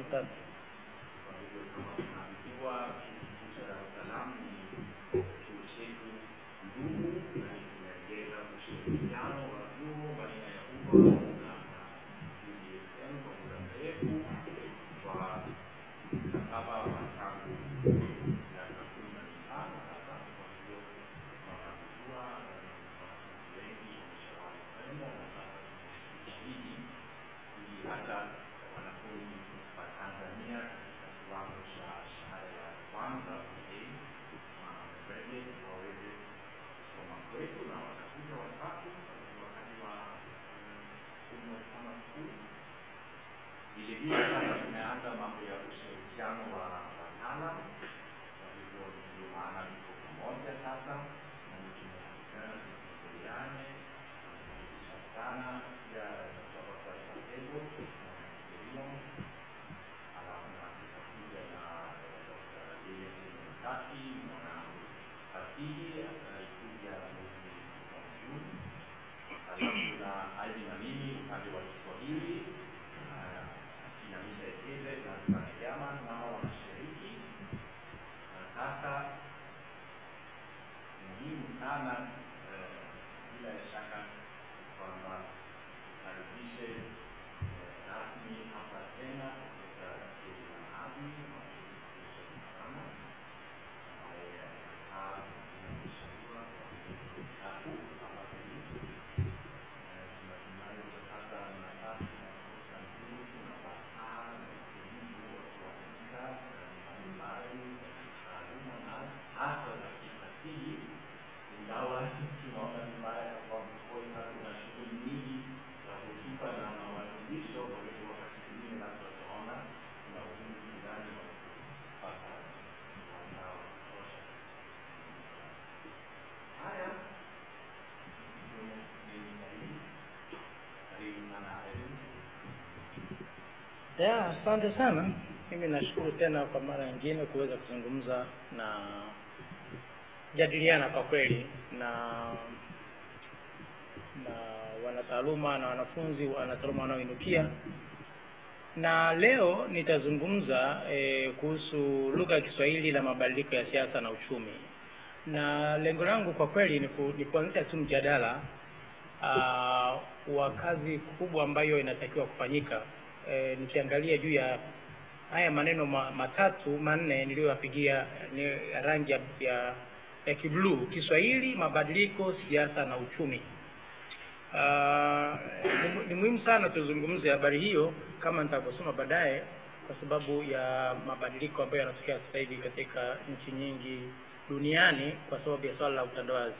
Asante. Kwa hivyo kama tunavijua chuo kikuu cha Dar es Salaam ni chuo chetu ndugu na tumeongeza ushirikiano wa vyuo baina ya umma na na UDSM kwa muda mrefu kwa mkataba wa tangu miaka kumi na mitano sasa. Kwa hivyo tunavijua na wanafunzi wengi wameshawahi kwenda na sasa tumefikisha hiji ili hata wanafunzi wa Tanzania katika kiwango cha shahada ya kwanza A graduate waweze kusoma kwetu na watakuja watatu wakati wa umma kama skuli. Vile vile sasa tumeanza mambo ya ushirikiano wa wataalam, kwa hivyo ndio maana tuko pamoja sasa na tumeshirikiana tusaidiane kuhakikisha sana pia kutoka kwa Sasebo na alafu na tutakuja na Dr. James Mtaki mwana fasihi ataikuja mwezi wa Juni, alafu na Aidi na mimi upande wa Kiswahili akina Misha Ekeze na Sanayama nao wanashiriki, na sasa muhimu sana eh, bila ya shaka kwamba tukaribishe eh, rasmi hapa tena katika jiji la Abi sana ambaye amekaa na mshauriwa kwa miezi mitatu hapa Kenya. Eh, tunatumai utapata nafasi ya kutosha nguvu na wasaa na utulivu wa kuandika eh, mbalimbali za kitaaluma na hasa za kifasihi ingawa tunaona vibaya kwamba kukosa kuna shughuli nyingi za hotuba na mawasilisho. Kwa hivyo wakati mwingine labda utaona kuna ugumu fulani wa kupata mtandao wa kutosha. Haya ndio mimi zaidi. Karibu sana Irene. Ya, asante sana. Mimi nashukuru tena kwa mara nyingine kuweza kuzungumza na jadiliana kwa kweli na na wanataaluma na wanafunzi wanataaluma wanaoinukia na leo nitazungumza eh, kuhusu lugha ya Kiswahili na mabadiliko ya siasa na uchumi, na lengo langu kwa kweli ni, ku, ni kuanzisha tu mjadala uh, wa kazi kubwa ambayo inatakiwa kufanyika eh, nikiangalia juu ya haya maneno ma, matatu manne niliyoyapigia ni rangi ya, ya, ya kibluu: Kiswahili, mabadiliko, siasa na uchumi. Uh, ni, ni muhimu sana tuzungumze habari hiyo kama nitavyosoma baadaye, kwa sababu ya mabadiliko ambayo yanatokea sasa hivi katika nchi nyingi duniani kwa sababu ya swala la utandawazi.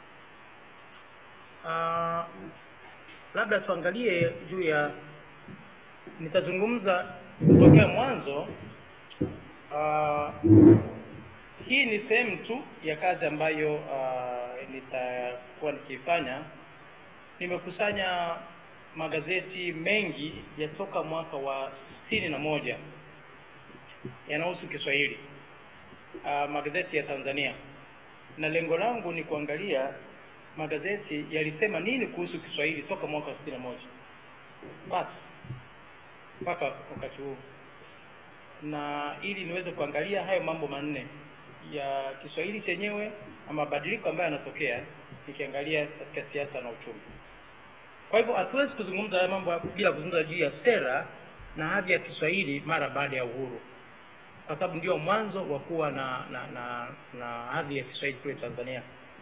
Uh, labda tuangalie juu ya nitazungumza kutokea mwanzo. Uh, hii ni sehemu tu ya kazi ambayo uh, nitakuwa nikiifanya. Nimekusanya magazeti mengi ya toka mwaka wa sitini na moja yanahusu Kiswahili, uh, magazeti ya Tanzania, na lengo langu ni kuangalia magazeti yalisema nini kuhusu Kiswahili toka mwaka wa sitini na moja basi mpaka wakati huu, na ili niweze kuangalia hayo mambo manne ya Kiswahili chenyewe na mabadiliko ambayo yanatokea, nikiangalia katika siasa na uchumi. Kwa hivyo hatuwezi kuzungumza haya mambo bila kuzungumza juu ya sera na hadhi ya Kiswahili mara baada ya uhuru, kwa sababu ndio mwanzo wa kuwa na na na, na hadhi ya Kiswahili kule Tanzania.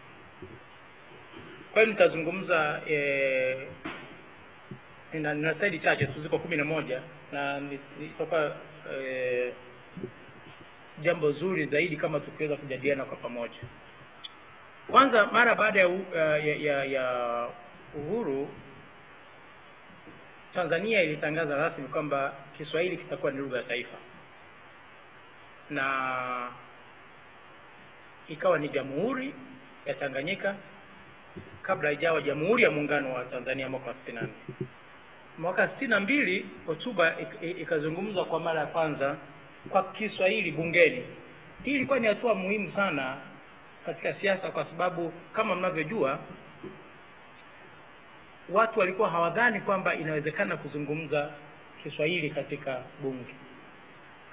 Kwa hiyo nitazungumza eh, nina, nina slaidi chache tu, ziko kumi na moja na itakuwa eh, jambo zuri zaidi kama tukiweza kujadiliana kwa pamoja. Kwanza, mara baada ya, u- ya, ya, ya uhuru Tanzania ilitangaza rasmi kwamba Kiswahili kitakuwa ni lugha ya taifa na ikawa ni Jamhuri ya Tanganyika kabla haijawa Jamhuri ya Muungano wa Tanzania mwaka wa sitini na nne. Mwaka sitini na mbili hotuba ik- i- ikazungumzwa kwa mara ya kwanza kwa Kiswahili bungeni. Hii ilikuwa ni hatua muhimu sana katika siasa, kwa sababu kama mnavyojua watu walikuwa hawadhani kwamba inawezekana kuzungumza Kiswahili katika bunge.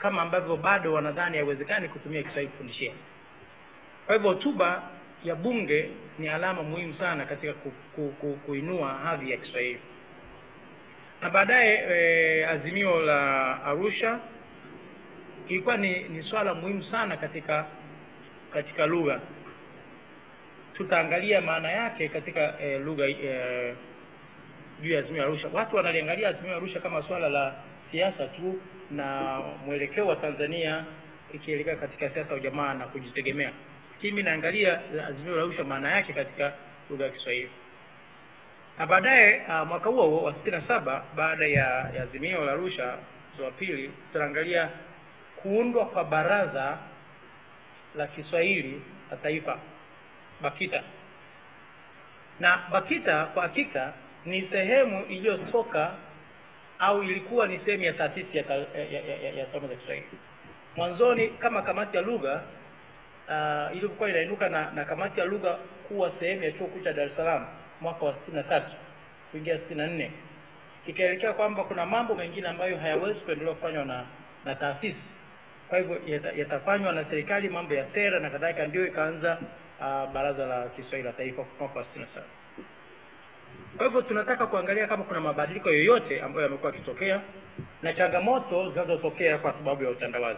kama ambavyo bado wanadhani haiwezekani kutumia kiswahili kufundishia kwa hivyo hotuba ya bunge ni alama muhimu sana katika ku, ku, ku, kuinua hadhi ya kiswahili na baadaye e, azimio la arusha ilikuwa ni, ni swala muhimu sana katika katika lugha tutaangalia maana yake katika e, lugha e, juu ya azimio la arusha watu wanaliangalia azimio la arusha kama swala la siasa tu na mwelekeo wa tanzania ikielekea katika siasa ya ujamaa na kujitegemea lakini mi naangalia azimio la arusha maana yake katika lugha ya kiswahili na baadaye uh, mwaka huo huo wa sitini na saba baada ya, ya azimio la arusha wa pili tutaangalia kuundwa kwa baraza la kiswahili la taifa bakita na bakita kwa hakika ni sehemu iliyotoka au ilikuwa ni sehemu ya taasisi ya, ta, ya, ya, ya, ya somo za kiswahili mwanzoni kama kamati ya lugha uh, ilivyokuwa inainuka na, na kamati ya lugha kuwa sehemu ya chuo kikuu cha dar es salaam mwaka wa sitini na tatu kuingia sitini na nne ikaelekea kwamba kuna mambo mengine ambayo hayawezi kuendelea kufanywa na na taasisi kwa hivyo yatafanywa na serikali mambo ya sera na kadhalika ndio ikaanza uh, baraza la kiswahili la taifa mwaka wa sitini na saba kwa hivyo tunataka kuangalia kama kuna mabadiliko yoyote ambayo yamekuwa yakitokea na changamoto zinazotokea kwa sababu ya utandawazi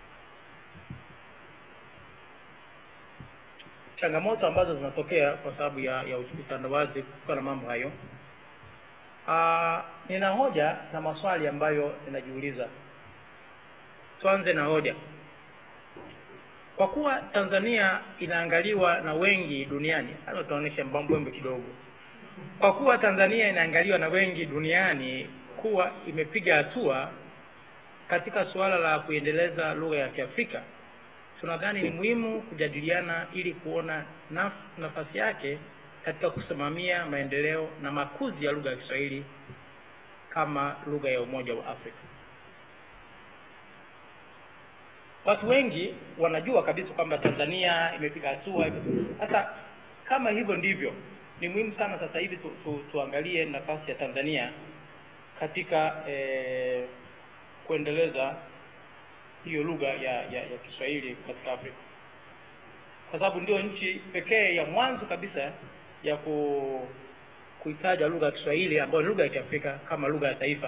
changamoto ambazo zinatokea kwa sababu ya, ya utandawazi kutokana na mambo hayo Aa, nina hoja na maswali ambayo ninajiuliza tuanze na hoja kwa kuwa tanzania inaangaliwa na wengi duniani hata utaonyesha mbambwembe kidogo kwa kuwa tanzania inaangaliwa na wengi duniani kuwa imepiga hatua katika suala la kuendeleza lugha ya kiafrika tunadhani ni muhimu kujadiliana ili kuona naf, nafasi yake katika kusimamia maendeleo na makuzi ya lugha ya kiswahili kama lugha ya umoja wa afrika watu wengi wanajua kabisa kwamba tanzania imepiga hatua sasa kama hivyo ndivyo ni muhimu sana sasa hivi tu, tu, tuangalie nafasi ya tanzania katika eh, kuendeleza hiyo lugha ya, ya, ya kiswahili katika afrika kwa sababu ndio nchi pekee ya mwanzo kabisa ya ku kuitaja lugha ya kiswahili ambayo ni lugha ya kiafrika kama lugha ya taifa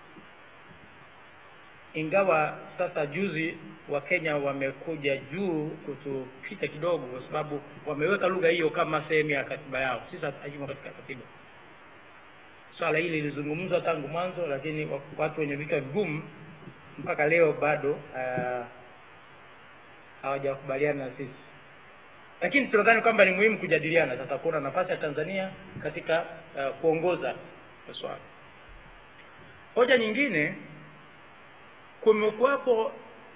ingawa sasa juzi wa kenya wamekuja juu kutupita kidogo kwa sababu wameweka lugha hiyo kama sehemu ya katiba yao sisi haimo katika katiba swala hili lilizungumzwa tangu mwanzo lakini watu wenye vichwa vigumu mpaka leo bado uh, hawajakubaliana na sisi lakini tunadhani kwamba ni muhimu kujadiliana sasa kuona nafasi ya tanzania katika uh, kuongoza swala hoja nyingine kumekuwapo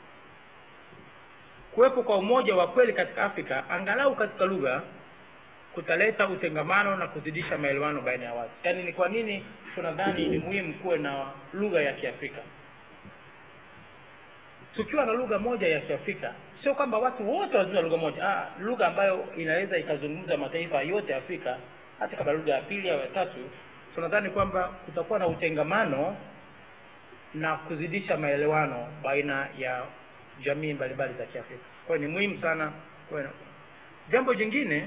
kuwepo kwa umoja wa kweli katika afrika angalau katika lugha kutaleta utengamano na kuzidisha maelewano baina ya watu yaani ni kwa nini tunadhani ni muhimu kuwe na lugha ya kiafrika tukiwa na lugha moja ya kiafrika sio kwamba watu wote wazungumza lugha moja ah, lugha ambayo inaweza ikazungumza mataifa yote ya afrika hata kama lugha ya pili au ya tatu tunadhani kwamba kutakuwa na utengamano na kuzidisha maelewano baina ya jamii mbalimbali za kiafrika kwa hiyo ni muhimu sana kwa jambo jingine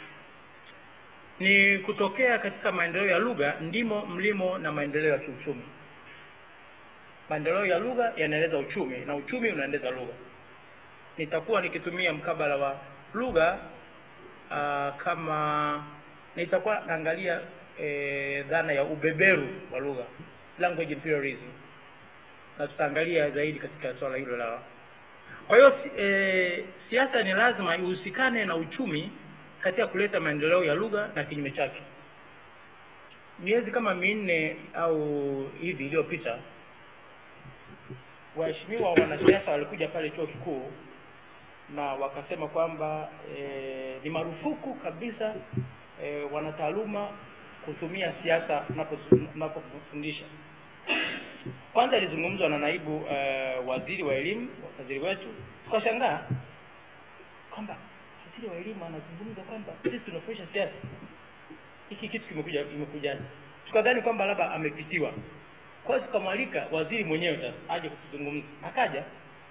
ni kutokea katika maendeleo ya lugha ndimo mlimo na maendeleo ya kiuchumi maendeleo ya lugha yanaendeleza uchumi na uchumi unaendeleza lugha nitakuwa nikitumia mkabala wa lugha uh, kama nitakuwa naangalia e, dhana ya ubeberu wa lugha language imperialism na tutaangalia zaidi katika swala hilo la kwa hiyo e, siasa ni lazima ihusikane na uchumi katika kuleta maendeleo ya lugha na kinyume chake miezi kama minne au hivi iliyopita waheshimiwa wanasiasa walikuja pale chuo kikuu na wakasema kwamba e, ni marufuku kabisa e, wanataaluma kutumia siasa unapofundisha kwanza ilizungumzwa na naibu uh, waziri wa elimu waziri wetu tukashangaa kwamba waziri wa elimu anazungumza kwamba sisi tunafundisha siasa hiki kitu kimekuja kimekuja tukadhani kwamba labda amepitiwa kwa hiyo tukamwalika waziri mwenyewe sasa aje kutuzungumza akaja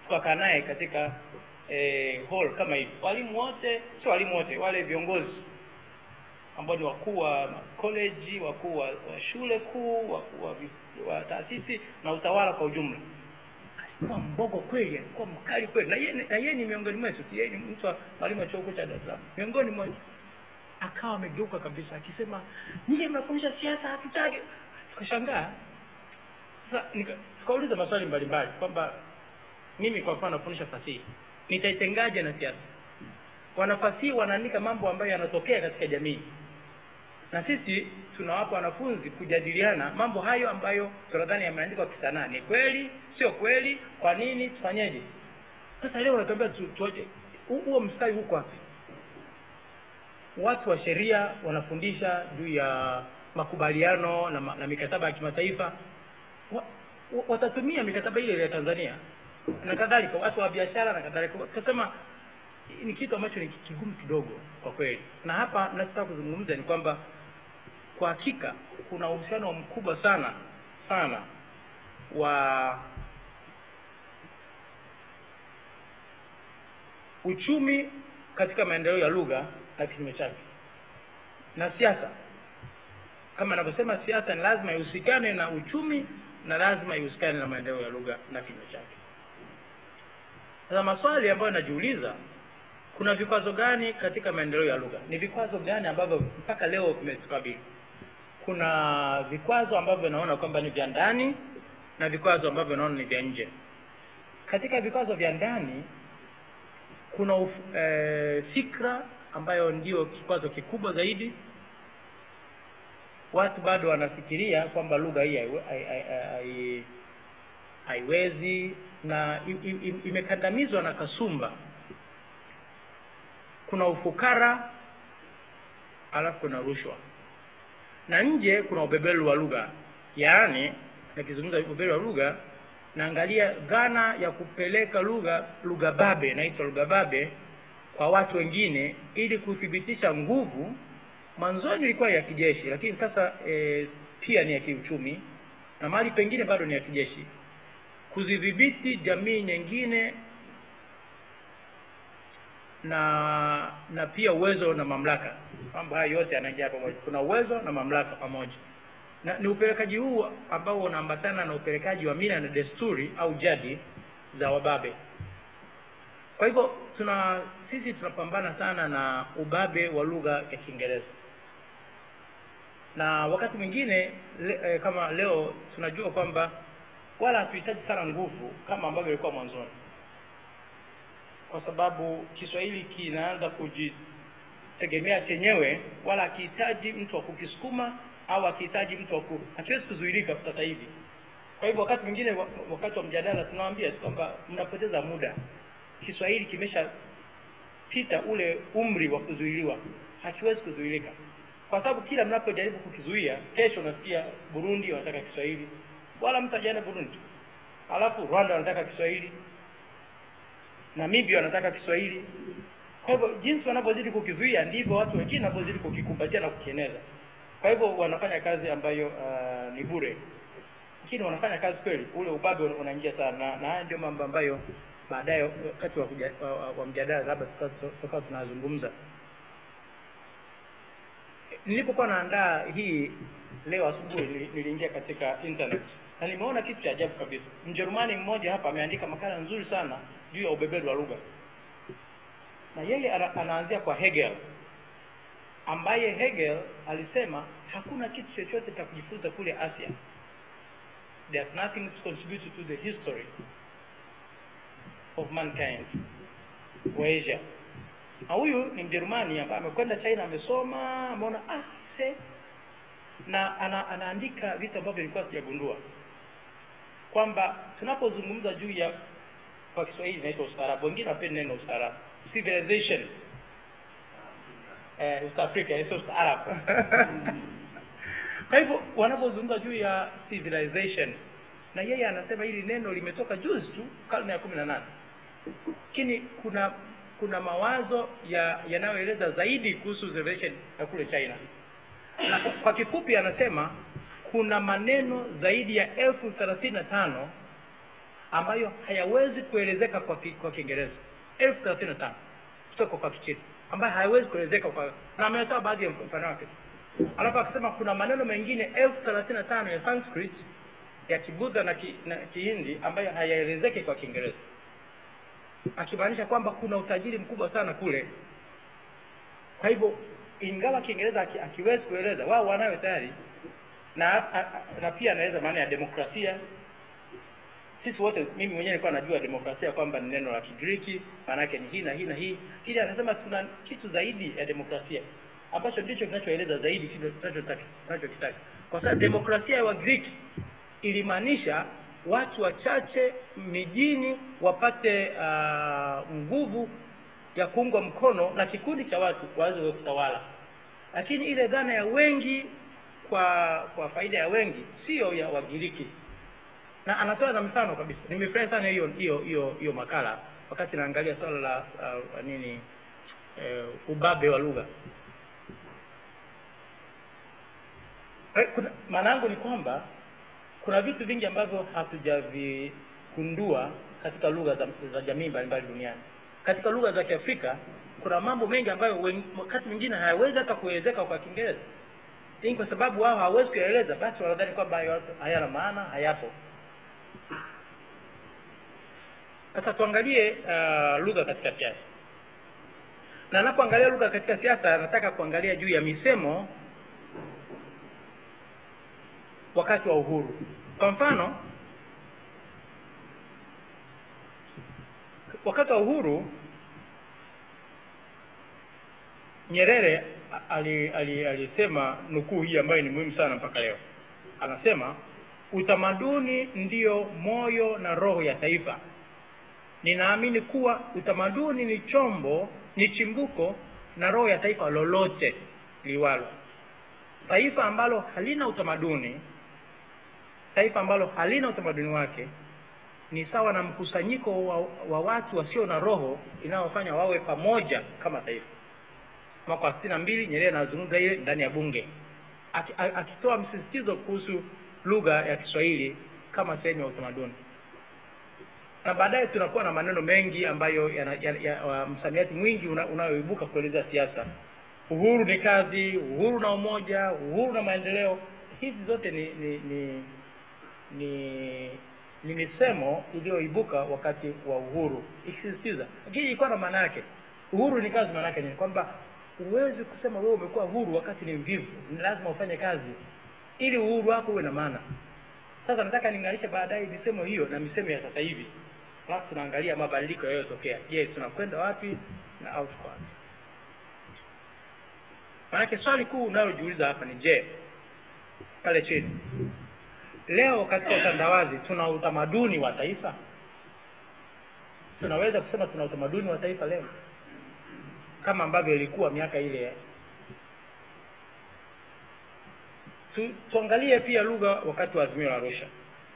tukakaa naye katika eh, hall kama hivi walimu wote sio walimu wote wale viongozi ambao ni wakuu wa college wakuu wa, wa shule kuu wakuu wa, vi- wa taasisi na utawala kwa ujumla alikuwa mbogo kweli alikuwa mkali kweli na yeye na yeye ni miongoni mwetu yeye ni mtu wa mwalimu wa chuo kikuu cha Dar es Salaam miongoni mwetu akawa amegeuka kabisa akisema nyie mnafundisha siasa hatutaki tukashangaa sasa nika- tukauliza maswali mbalimbali kwamba mimi kwa mfano nafundisha fasihi nitaitengaje na siasa wanafasihi wanaandika mambo ambayo yanatokea katika jamii na sisi tunawapa wanafunzi kujadiliana mambo hayo ambayo tunadhani yameandikwa kisanaa ni kweli sio kweli kwa nini tufanyeje sasa leo natuambia tu, tuoje hu- huo mstari huko wapi watu wa sheria wanafundisha juu ya makubaliano na, ma- na mikataba ya kimataifa wa, wa, watatumia mikataba ile ile ya Tanzania na kadhalika watu wa biashara na kadhalika tukasema ni kitu ambacho ni kigumu kidogo kwa kweli na hapa nachotaka kuzungumza ni kwamba kwa hakika kuna uhusiano mkubwa sana sana wa uchumi katika maendeleo ya lugha na kinyume chake na siasa kama anavyosema siasa ni lazima ihusikane na uchumi na lazima ihusikane na maendeleo ya lugha na kinyume chake sasa maswali ambayo najiuliza kuna vikwazo gani katika maendeleo ya lugha ni vikwazo gani ambavyo mpaka leo vimetukabili kuna vikwazo ambavyo naona kwamba ni vya ndani na vikwazo ambavyo naona ni vya nje katika vikwazo vya ndani kuna uf, e, fikra ambayo ndio kikwazo kikubwa zaidi watu bado wanafikiria kwamba lugha hii haiwe- hai- hai- hai- haiwezi na i- i- i- imekandamizwa na kasumba kuna ufukara alafu kuna rushwa na nje kuna ubebelu wa lugha yaani nikizungumza ubebelu wa lugha naangalia dhana ya kupeleka lugha lugha babe inaitwa lugha babe kwa watu wengine ili kuthibitisha nguvu mwanzoni ilikuwa ya kijeshi lakini sasa e, pia ni ya kiuchumi na mahali pengine bado ni ya kijeshi kuzidhibiti jamii nyingine na na pia uwezo na mamlaka mambo haya yote yanaingia pamoja kuna uwezo na mamlaka pamoja na ni upelekaji huu ambao unaambatana na upelekaji wa mila na desturi au jadi za wababe kwa hivyo tuna sisi tunapambana sana na ubabe wa lugha ya kiingereza na wakati mwingine le, eh, kama leo tunajua kwamba wala hatuhitaji sana nguvu kama ambavyo ilikuwa mwanzoni kwa sababu kiswahili kinaanza kujitegemea chenyewe wala akihitaji mtu wa kukisukuma au akihitaji mtu wa ku hakiwezi kuzuilika sasa hivi kwa hivyo wakati mwingine wa- wakati wa mjadala tunawaambia tu kwamba mnapoteza muda kiswahili kimeshapita ule umri wa kuzuiliwa hakiwezi kuzuilika kwa sababu kila mnapojaribu kukizuia kesho unasikia burundi wanataka kiswahili wala mtu ajaenda burundi alafu rwanda wanataka kiswahili namibia wanataka kiswahili kwa hivyo jinsi wanavyozidi kukizuia ndivyo watu wengine wanavyozidi kukikumbatia na kukieneza kwa hivyo wanafanya kazi ambayo uh, ni bure lakini wanafanya kazi kweli ule ubabe una- unaingia sana na, na haya ndio mambo ambayo baadaye wakati wa, kuja- wa, wa, wa mjadala labda tuka- tukawa tunazungumza nilipokuwa naandaa hii leo asubuhi nili- niliingia katika internet na nimeona kitu cha ajabu kabisa mjerumani mmoja hapa ameandika makala nzuri sana juu ya ubeberu wa lugha na yeye ana, anaanzia kwa hegel ambaye hegel alisema hakuna kitu chochote cha kujifunza kule asia there's nothing to contribute to the history of mankind wa asia na huyu ni mjerumani ambaye amekwenda china amesoma ameona ah se na ana, anaandika vitu ambavyo nilikuwa sijagundua kwamba tunapozungumza juu ya kwa kiswahili inaitwa ustaarabu wengine wapendi neno ustaarabu civilization eh, East Africa sio ustaarabu kwa hivyo wanapozungumza juu ya civilization na yeye anasema hili neno limetoka juzi tu karne ya kumi na nane lakini kuna kuna mawazo ya yanayoeleza zaidi kuhusu civilization ya kule china na kwa- kwa kifupi anasema kuna maneno zaidi ya elfu thelathini na tano ambayo hayawezi kuelezeka kwa ki, kwa kiingereza elfu thelathini na tano kutoka kwa kichina ambayo hayawezi kuelezeka kwa na ametoa baadhi ya mfano wake alafu akasema kuna maneno mengine elfu thelathini na tano ya sanskrit ya kibudha na, ki, na kihindi ambayo hayaelezeki kwa kiingereza akimaanisha kwamba kuna utajiri mkubwa sana kule kwa hivyo ingawa kiingereza aki, akiwezi kueleza wao wanayo tayari na a, a, na pia anaweza maana ya demokrasia sisi wote mimi mwenyewe nilikuwa najua demokrasia kwamba ni neno la kigiriki maana yake ni hii na hii na hii ili anasema tuna kitu zaidi ya demokrasia ambacho ndicho kinachoeleza zaidi kile tunachotaka tunachokitaka kwa sababu demokrasia ya wagiriki ilimaanisha watu wachache mijini wapate uh, nguvu ya kuungwa mkono na kikundi cha watu waweze kutawala lakini ile dhana ya wengi kwa kwa faida ya wengi sio ya wagiriki na anatoa na mfano kabisa nimefurahi sana hiyo hiyo hiyo hiyo makala wakati naangalia swala la uh, nini uh, ubabe wa lugha Eh, kuna maana yangu ni kwamba kuna vitu vingi ambavyo hatujavigundua katika lugha za, za jamii mbalimbali duniani katika lugha za kiafrika kuna mambo mengi ambayo wen- wakati mwingine hayawezi hata kuelezeka kwa kiingereza lakini kwa sababu wao hawawezi kuyaeleza basi wanadhani kwamba hayo hayana maana hayapo sasa tuangalie uh, lugha katika siasa na anapoangalia lugha katika siasa nataka kuangalia juu ya misemo wakati wa uhuru kwa mfano wakati wa uhuru nyerere ali- ali- alisema nukuu hii ambayo ni muhimu sana mpaka leo anasema utamaduni ndiyo moyo na roho ya taifa ninaamini kuwa utamaduni ni chombo ni chimbuko na roho ya taifa lolote liwalo taifa ambalo halina utamaduni taifa ambalo halina utamaduni wake ni sawa na mkusanyiko wa, wa watu wasio na roho inayofanya wawe pamoja kama taifa mwaka wa sitini na mbili nyerere anazungumza ile ndani ya bunge Aki- a- akitoa msisitizo kuhusu lugha ya kiswahili kama sehemu ya utamaduni na baadaye tunakuwa na maneno mengi ambayo yana, ya, ya, wa- msamiati mwingi una- unayoibuka kuelezea siasa uhuru ni kazi uhuru na umoja uhuru na maendeleo hizi zote ni ni ni ni, ni misemo iliyoibuka wakati wa uhuru ikisisitiza lakini ilikuwa na maana yake uhuru ni kazi maana yake ni kwamba huwezi kusema wewe umekuwa huru wakati ni mvivu ni lazima ufanye kazi ili uhuru wako uwe na maana sasa nataka nilinganishe baadaye misemo hiyo na misemo ya sasa hivi alafu tunaangalia mabadiliko yaliyotokea je tunakwenda wapi na au tuko wapi maanake swali kuu unalojiuliza hapa ni je pale chini leo katika utandawazi tuna utamaduni wa taifa tunaweza kusema tuna utamaduni wa taifa leo kama ambavyo ilikuwa miaka ile tu, tuangalie pia lugha wakati wa azimio la arusha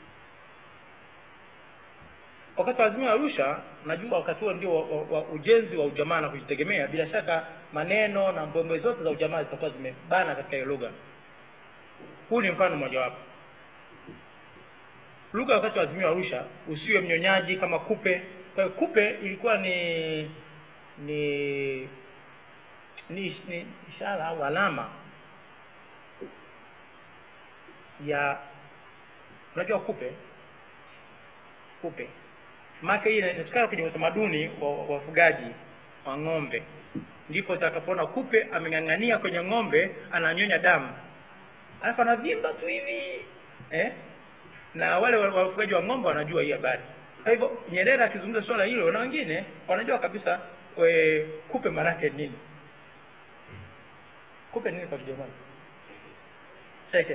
wakati wa azimio la arusha najua wakati huo ndio wa, wa, wa ujenzi wa ujamaa na kujitegemea bila shaka maneno na mbwembwe zote za ujamaa zitakuwa zimebana katika hiyo lugha huu ni mfano mmojawapo lugha wakati wa azimio la arusha usiwe mnyonyaji kama kupe kwa hiyo kupe ilikuwa ni ni ni, ni ishara au alama ya unajua kupe kupe maake hii inatikana kwenye utamaduni wa wa wafugaji wa ng'ombe ndipo utakapoona kupe ameng'ang'ania kwenye ng'ombe ananyonya damu alafu anavimba tu hivi eh? na wale wa- wafugaji wa ng'ombe wanajua hii habari kwa hivyo nyerere akizungumza swala hilo na wengine wanajua kabisa we, kupe maanake nini kupe nini kwa kijerumani seke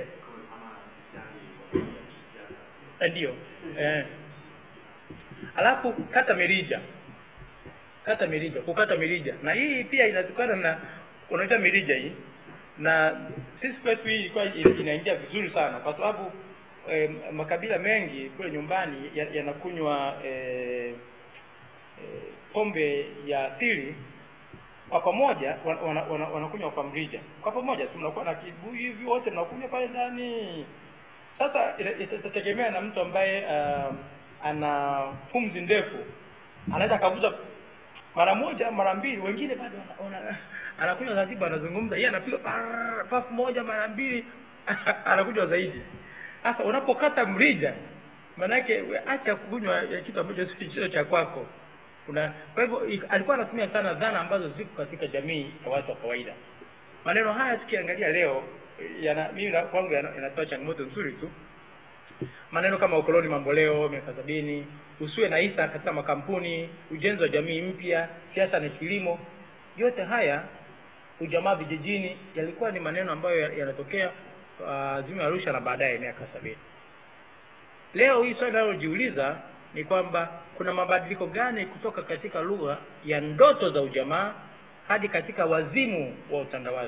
Eh, ndio eh. alafu kata mirija kata mirija kukata mirija na hii pia inatokana na unaita mirija hii na sisi kwetu hii ilikuwa ina- inaingia vizuri sana kwa sababu eh, makabila mengi kule nyumbani ya- yanakunywa eh, eh, pombe ya asili kwa pamoja wan- wana- wana- wanakunywa kwa mrija kwa pamoja tu mnakuwa na kibuyu hivi wote mnakunywa pale ndani sasa ina- ita- itategemea na mtu ambaye um, ana pumzi ndefu anaweza akavuta mara moja mara mbili wengine bado wana- wana- anakunywa taratibu anazungumza yeye anapiga parrr, pafu moja mara mbili anakunywa zaidi sasa unapokata mrija maanake we- acha kunywa ya kitu ambacho si sio cha kwako una kwa hivyo ik- alikuwa anatumia sana dhana ambazo ziko katika jamii ya watu wa kawaida maneno haya tukiangalia leo yana mimi na- kwangu yana- yanatoa changamoto nzuri tu maneno kama ukoloni mamboleo miaka sabini usiwe na hisa katika makampuni ujenzi wa jamii mpya siasa na kilimo yote haya ujamaa vijijini yalikuwa ni maneno ambayo ya- yanatokea uh, azimio ya arusha na baadaye miaka sabini leo hii swali linalojiuliza ni kwamba kuna mabadiliko gani kutoka katika lugha ya ndoto za ujamaa hadi katika wazimu wa utandawazi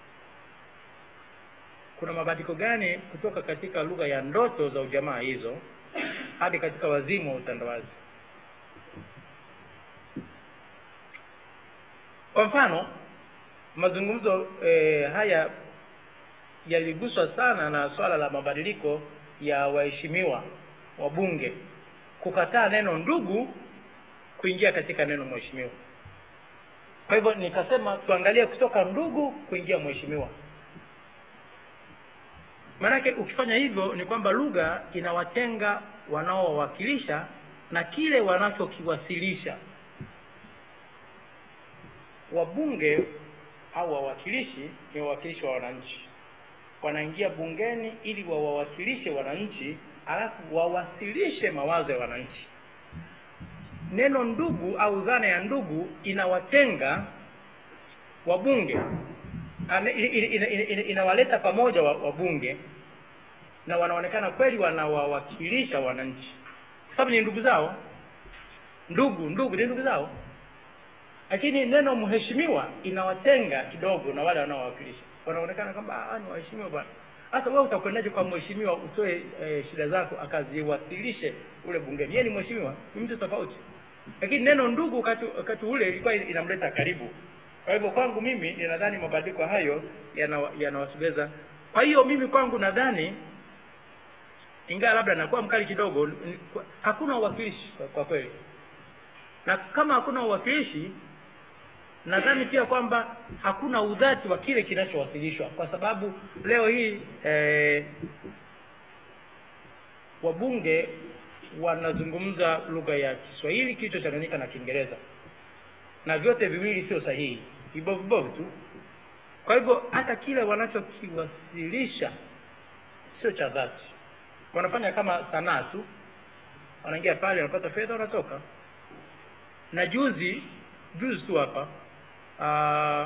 kuna mabadiliko gani kutoka katika lugha ya ndoto za ujamaa hizo hadi katika wazimu wa utandawazi kwa mfano mazungumzo eh, haya yaliguswa sana na swala la mabadiliko ya waheshimiwa wabunge kukataa neno ndugu kuingia katika neno mheshimiwa kwa hivyo nikasema tuangalie kutoka ndugu kuingia mheshimiwa maanake ukifanya hivyo ni kwamba lugha inawatenga wanaowawakilisha na kile wanachokiwasilisha wabunge au wawakilishi ni wawakilishi wa wananchi wanaingia bungeni ili wawawakilishe wananchi alafu wawasilishe mawazo ya wananchi neno ndugu au dhana ya ndugu inawatenga wabunge Ane- ina- ina- ina- ina- inawaleta pamoja wa- wabunge na wanaonekana kweli wanawawakilisha wananchi kwa sababu ni ndugu zao ndugu ndugu ni ndugu zao lakini neno mheshimiwa inawatenga kidogo na wale wanaowakilisha wanaonekana kwamba "Ah, ni waheshimiwa bwana sasa wewe utakwendaje kwa mheshimiwa utoe e, shida zako akaziwasilishe ule bungeni yeye ni mheshimiwa ni mtu tofauti lakini neno ndugu wakati wakati ule ilikuwa inamleta karibu kwa hivyo kwangu mimi ninadhani mabadiliko hayo yana- yanawasogeza kwa hiyo mimi kwangu nadhani ingawa labda nakuwa mkali kidogo ni- kwa- hakuna uwakilishi kwa, kwa kweli na kama hakuna uwakilishi nadhani pia kwamba hakuna udhati wa kile kinachowasilishwa kwa sababu leo hii eh, wabunge wanazungumza lugha ya kiswahili kilichochanganyika na kiingereza na vyote viwili sio sahihi vibovu vibovu tu kwa hivyo hata kile wanachokiwasilisha sio cha dhati wanafanya kama sanaa tu wanaingia pale wanapata fedha wanatoka na juzi juzi tu hapa ah,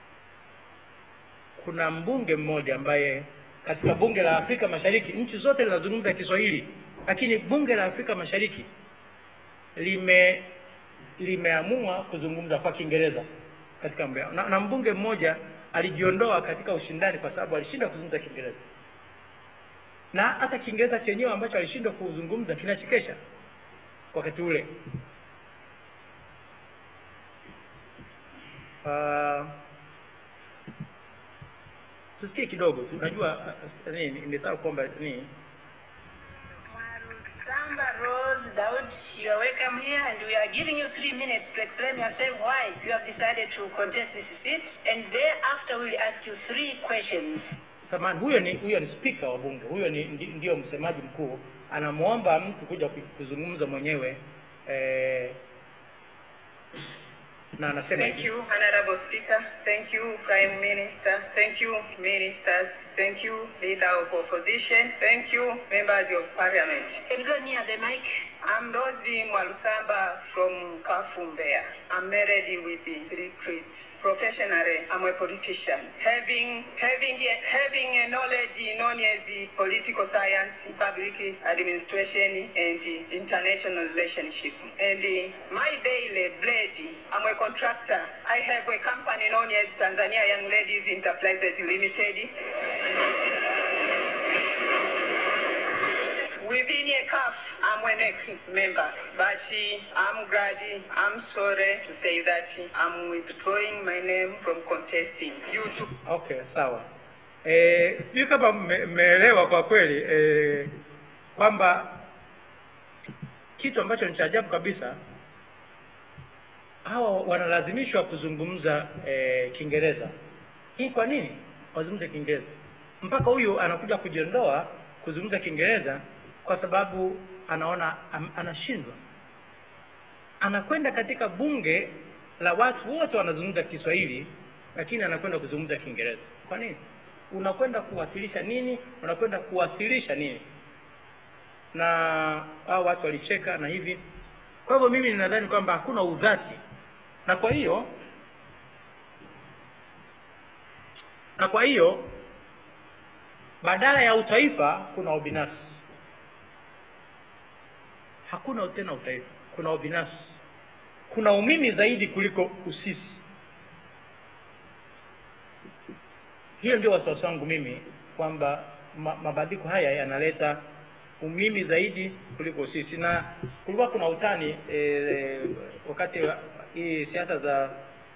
kuna mbunge mmoja ambaye katika bunge la Afrika Mashariki nchi zote zinazungumza Kiswahili lakini bunge la Afrika Mashariki lime limeamua kuzungumza kwa Kiingereza katika mambo yao. na, na mbunge mmoja alijiondoa katika ushindani kwa sababu alishindwa kuzungumza Kiingereza na hata Kiingereza chenyewe ambacho alishindwa kuzungumza kinachekesha wakati ule uh, tusikie kidogo tu najua uh, nini nimesahau kwamba nini Samba Rose Daud, you are welcome here and we are giving you three minutes to explain yourself why you have decided to contest this seat and thereafter we will ask you three questions. samani huyo ni huyo ni spika wa bunge huyo ni ndi- ndio msemaji mkuu anamwomba mtu kuja ku- kuzungumza mwenyewe eh, na anasema Thank hivi. you, Honorable Speaker. Thank you, Prime Minister. Thank you, Ministers. Thank you, Leader of Opposition. Thank you, Members of Parliament. Can you go near the mic? I'm Rosie Mwalusamba from Kafumbea. I'm married with the three kids. Professionally, I'm a politician. Having having having a knowledge known as the political science, public administration, and international relationship. And uh, my daily bread, I'm a contractor. I have a company known as Tanzania Young Ladies Enterprises Limited. Within a CAF, I'm an ex-member, but uh, I'm glad, I'm sorry to say that I'm withdrawing my name from contesting due to okay sawa eh, sijui kama mme- mmeelewa kwa kweli eh, kwamba kitu ambacho ni cha ajabu kabisa hawa wanalazimishwa kuzungumza eh, kiingereza hii kwa nini wazungumze kiingereza mpaka huyu anakuja kujiondoa kuzungumza kiingereza kwa sababu anaona am, anashindwa anakwenda katika bunge la watu wote wanazungumza kiswahili lakini anakwenda kuzungumza kiingereza kwa nini unakwenda kuwasilisha nini unakwenda kuwasilisha nini na hao watu walicheka na hivi kwa hivyo mimi ninadhani kwamba hakuna udhati na kwa hiyo na kwa hiyo badala ya utaifa kuna ubinafsi hakuna tena utaifa kuna ubinafsi kuna umimi zaidi kuliko usisi hiyo ndio wasiwasi wangu mimi kwamba ma, mabadiliko haya yanaleta umimi zaidi kuliko sisi na kulikuwa kuna utani e, wakati wa- hii siasa za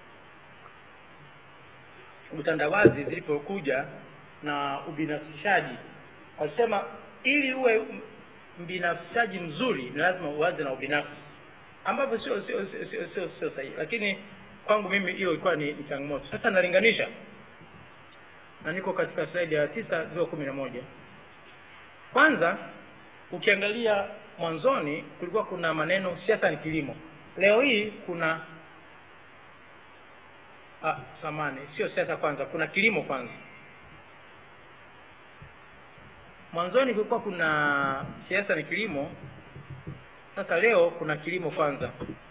utandawazi zilipokuja na ubinafsishaji walisema ili uwe m- mbinafsishaji mzuri ni lazima uanze na ubinafsi ambavyo sio sio sio sio sio sio sahihi lakini kwangu mimi hiyo ilikuwa ni, ni changamoto sasa nalinganisha na niko katika slaidi ya tisa zio kumi na moja kwanza ukiangalia mwanzoni kulikuwa kuna maneno siasa ni kilimo leo hii kuna ah, samani sio siasa kwanza kuna kilimo kwanza mwanzoni kulikuwa kuna siasa ni kilimo sasa leo kuna kilimo kwanza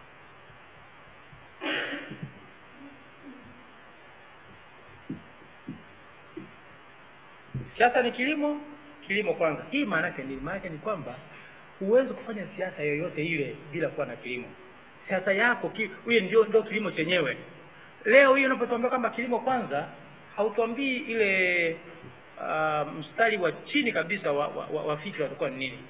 siasa ni kilimo kilimo kwanza hii maana yake nini maana yake ni kwamba huwezi kufanya siasa yoyote ile bila kuwa na kilimo siasa yako ki- huyo ndio ndio kilimo chenyewe leo hii unapotuambia kwamba kilimo kwanza hautuambii ile uh, mstari wa chini kabisa wa, wa, wa, wa fikra utakuwa ni nini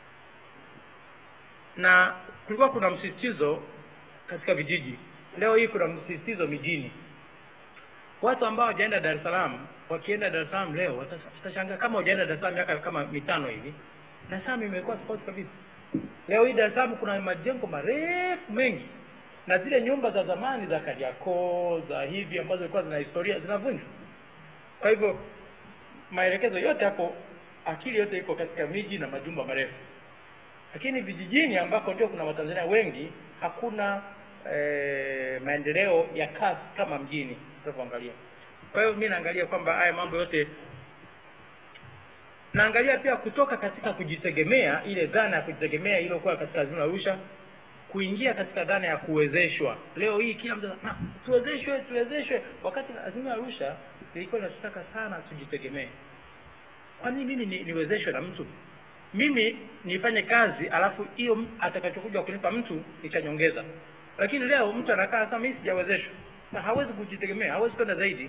na kulikuwa kuna msisitizo katika vijiji leo hii kuna msisitizo mijini watu ambao hawajaenda dar es salaam wakienda dar es salaam leo watas- watashangaa kama hujaenda dar es salaam miaka kama mitano hivi dar es salaam imekuwa tofauti kabisa leo hii dar es salaam kuna majengo marefu mengi na zile nyumba za zamani za kariakoo za hivi ambazo zilikuwa zina historia zinavunjwa kwa hivyo maelekezo yote hapo akili yote iko katika miji na majumba marefu lakini vijijini ambako ndio kuna watanzania wengi hakuna eh, maendeleo ya kasi kama mjini tunavyoangalia kwa hiyo mi naangalia kwamba haya mambo yote naangalia pia kutoka katika kujitegemea ile dhana ya kujitegemea iliyokuwa katika azimio la arusha kuingia katika dhana ya kuwezeshwa leo hii kila mtu anasema, "Ah, tuwezeshwe tuwezeshwe wakati azimio la arusha lilikuwa linatutaka sana tujitegemee kwa nini mimi ni, niwezeshwe na mtu mimi nifanye kazi alafu hiyo m- atakachokuja kunipa mtu itanyongeza lakini leo mtu anakaa sasa mimi sijawezeshwa na hawezi kujitegemea hawezi kwenda zaidi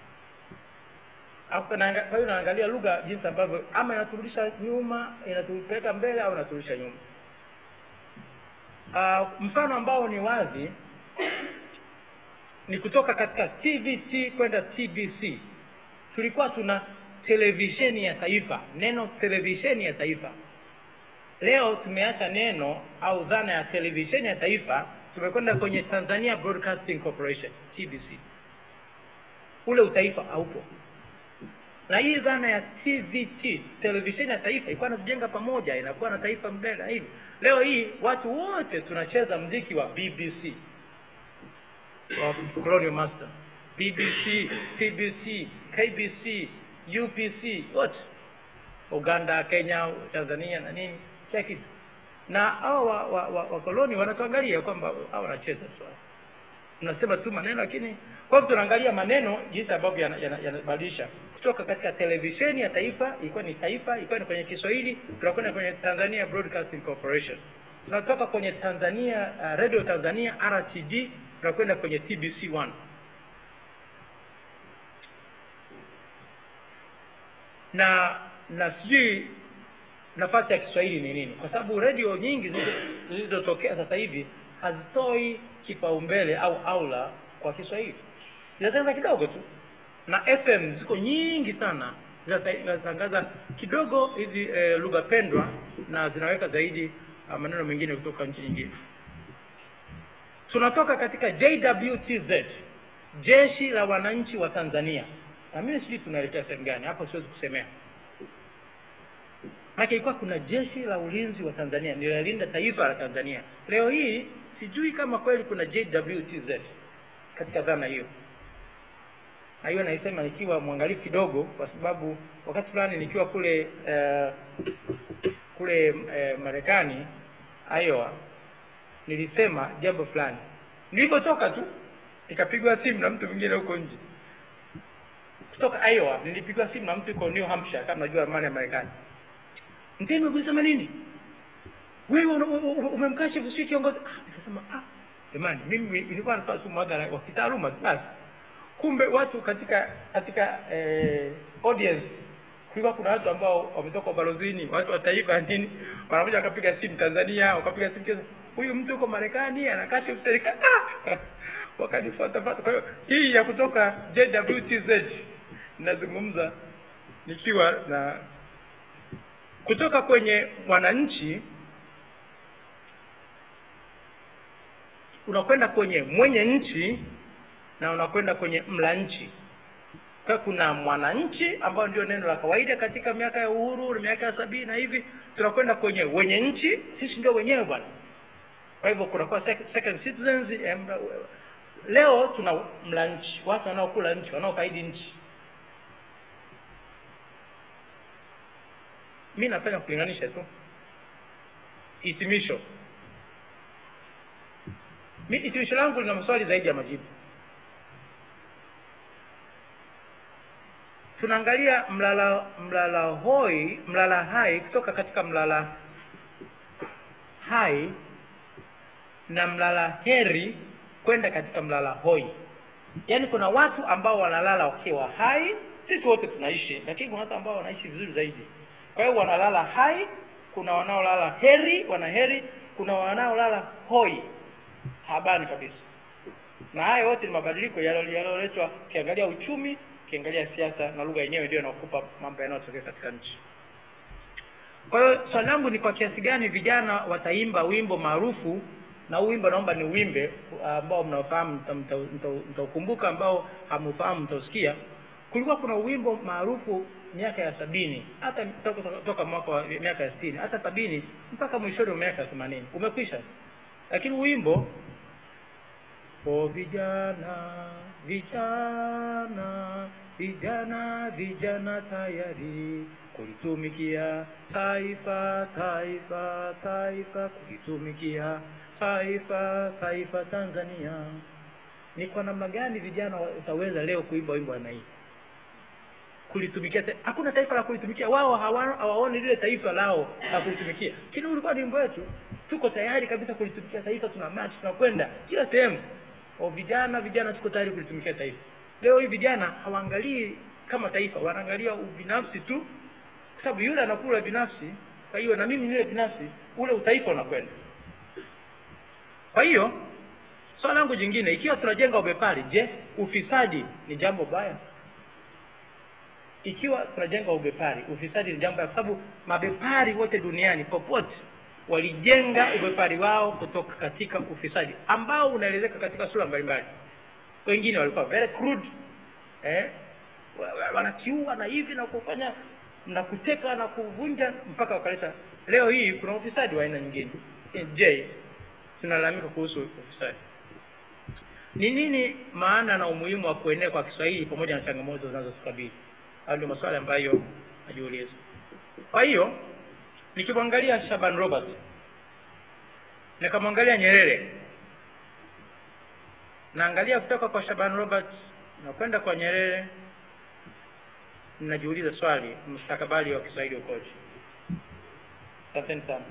Alafu naanga- kwa hiyo naangalia lugha jinsi ambavyo ama inaturudisha nyuma inatupeleka mbele au inaturudisha nyuma uh, mfano ambao ni wazi ni kutoka katika tvt kwenda tbc tulikuwa tuna televisheni ya taifa neno televisheni ya taifa leo tumeacha neno au dhana ya televisheni ya taifa tumekwenda kwenye tanzania broadcasting corporation tbc ule utaifa haupo na hii dhana ya tvt televisheni ya taifa ilikuwa natujenga pamoja inakuwa na taifa mbele na hivi leo hii watu wote tunacheza mziki wa bbc wa colonial master bbc tbc kbc upc wote uganda kenya tanzania na nini kila kitu na hao wa, wa, wa, wakoloni wanatuangalia kwamba hao wanacheza tu tunasema tu maneno lakini kwa hivyo tunaangalia maneno jinsi ambavyo yanabadilisha yana, yana yanabadilisha. kutoka katika televisheni ya taifa ilikuwa ni taifa ilikuwa ni kwenye kiswahili tunakwenda kwenye tanzania broadcasting corporation tunatoka kwenye tanzania uh, radio tanzania rtd tunakwenda kwenye tbc 1 na na sijui nafasi ya kiswahili ni nini kwa sababu redio nyingi zilizo- zilizotokea sasa hivi hazitoi kipaumbele au aula kwa kiswahili zinatangaza kidogo tu na fm ziko nyingi sana zinata- zinatangaza kidogo hizi eh, lugha pendwa na zinaweka zaidi uh, maneno mengine kutoka nchi nyingine tunatoka katika jwtz jeshi la wananchi wa tanzania na mimi sijui tunaelekea sehemu gani hapo siwezi kusemea maana ilikuwa kuna jeshi la ulinzi wa tanzania linalinda taifa la tanzania leo hii sijui kama kweli kuna jwtz katika dhana hiyo na hiyo naisema nikiwa mwangalifu kidogo kwa sababu wakati fulani nikiwa kule uh, kule uh, marekani iowa nilisema jambo fulani nilipotoka tu nikapigwa simu na mtu mwingine huko nje kutoka iowa nilipigwa simu na mtu yuko new hampshire kama najua ramani ya marekani mtemi ulisema nini wewe una- u- u- umemkashifu sio kiongozi ah, nikasema ah jamani mimi nilikuwa natoa tu mwadhara wa kitaaluma tu basi kumbe watu katika katika eh, audience kulikuwa kuna watu ambao wametoka ubalozini watu wa taifa nini wanakuja wakapiga simu tanzania wakapiga simu Kenya. huyu mtu uko marekani anakashifu serikali ah! wakanifuatafuata kwa hiyo hii ya kutoka jwtz ninazungumza nikiwa na kutoka kwenye mwananchi unakwenda kwenye mwenye nchi na unakwenda kwenye mla nchi kwa kuna mwananchi ambayo ndio neno la kawaida katika miaka ya uhuru na miaka ya sabini na hivi tunakwenda kwenye wenye nchi sisi ndio wenyewe bwana kwa hivyo kunakuwa sec- second citizens em, leo tuna mla nchi watu wanaokula nchi wanaokaidi nchi mi napenda kulinganisha tu hitimisho mi hitimisho langu lina maswali zaidi ya majibu tunaangalia mlala mlala hoi mlala hai kutoka katika mlala hai na mlala heri kwenda katika mlala hoi yaani kuna watu ambao wanalala wakiwa hai sisi wote tunaishi lakini kuna watu ambao wanaishi vizuri zaidi kwa hiyo wanalala hai kuna wanaolala heri wana heri kuna wanaolala hoi habani kabisa na haya yote ni mabadiliko yalo- yaliyoletwa ukiangalia uchumi ukiangalia siasa na lugha yenyewe ndio inakupa mambo yanayotokea katika nchi kwa hiyo swali langu ni kwa kiasi gani vijana wataimba wimbo maarufu na huu wimbo naomba ni wimbe ambao mnaofahamu mta- mta- mta- mtaukumbuka ambao hamufahamu mtausikia kulikuwa kuna wimbo maarufu miaka ya sabini hata toka, toka mwaka wa miaka ya sitini hata sabini mpaka mwishoni wa miaka ya themanini umekwisha lakini wimbo o vijana vijana vijana vijana tayari kulitumikia taifa taifa taifa kulitumikia taifa taifa tanzania ni kwa namna gani vijana wataweza leo kuimba wimbo wa aina hii kulitumikia ta- hakuna taifa la kulitumikia wao hawa- hawaoni lile taifa lao la kulitumikia lakini ulikuwa ni wimbo wetu tuko tayari kabisa kulitumikia taifa tuna march tunakwenda kila sehemu o vijana vijana tuko tayari kulitumikia taifa leo hii vijana hawaangalii kama taifa wanaangalia ubinafsi tu kwa sababu yule anakula binafsi kwa hiyo na mimi nile binafsi ule utaifa unakwenda kwa hiyo swala langu jingine ikiwa tunajenga ubepari je ufisadi ni jambo baya ikiwa tunajenga ubepari ufisadi ni jambo baya kwa sababu mabepari wote duniani popote walijenga ubepari wao kutoka katika ufisadi ambao unaelezeka katika sura mbalimbali wengine walikuwa very crude eh? wa- wa- wanakiua na hivi na kufanya na kuteka na kuvunja mpaka wakaleta leo hii kuna ufisadi wa aina nyingine Eh, je tunalalamika kuhusu ufisadi ni nini maana na umuhimu wa kuenea kwa kiswahili pamoja na changamoto zinazokabili hayo ndio maswali ambayo najiuliza kwa hiyo nikimwangalia shaban robert nikamwangalia nyerere naangalia kutoka kwa shaban robert nakwenda kwa nyerere ninajiuliza swali mustakabali wa kiswahili ukoje asanteni sana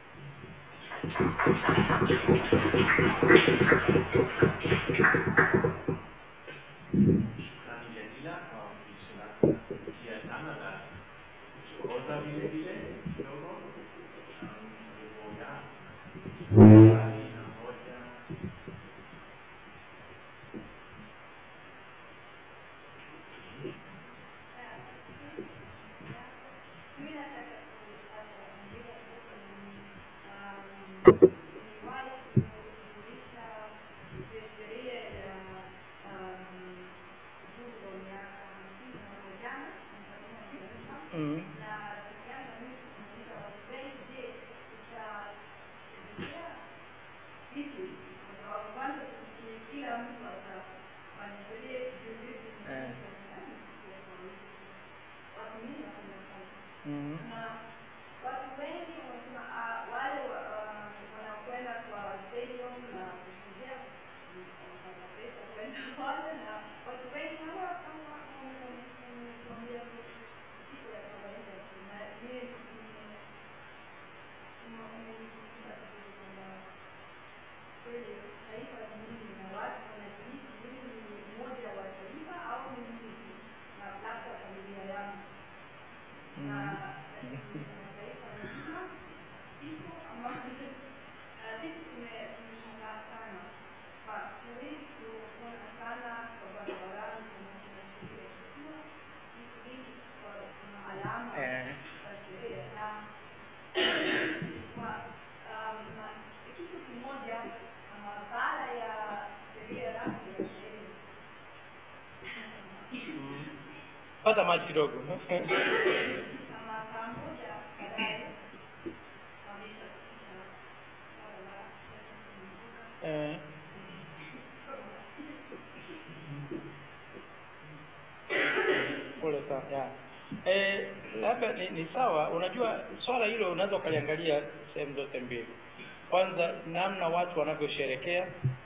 Shukrani Jamila kwa wasilisho lako la kuvutia sana la kuchokoza vile vile kidogo um, ulivyoga swali na hoja Mimi nataka kupata mwingine kuhusu um, mm. Eh. Mm. Mm. Eh. Mm. pata maji kidogo eh. pole sana ya eh, labda ni, ni sawa unajua swala hilo unaweza ukaliangalia sehemu zote mbili kwanza namna watu wanavyosherekea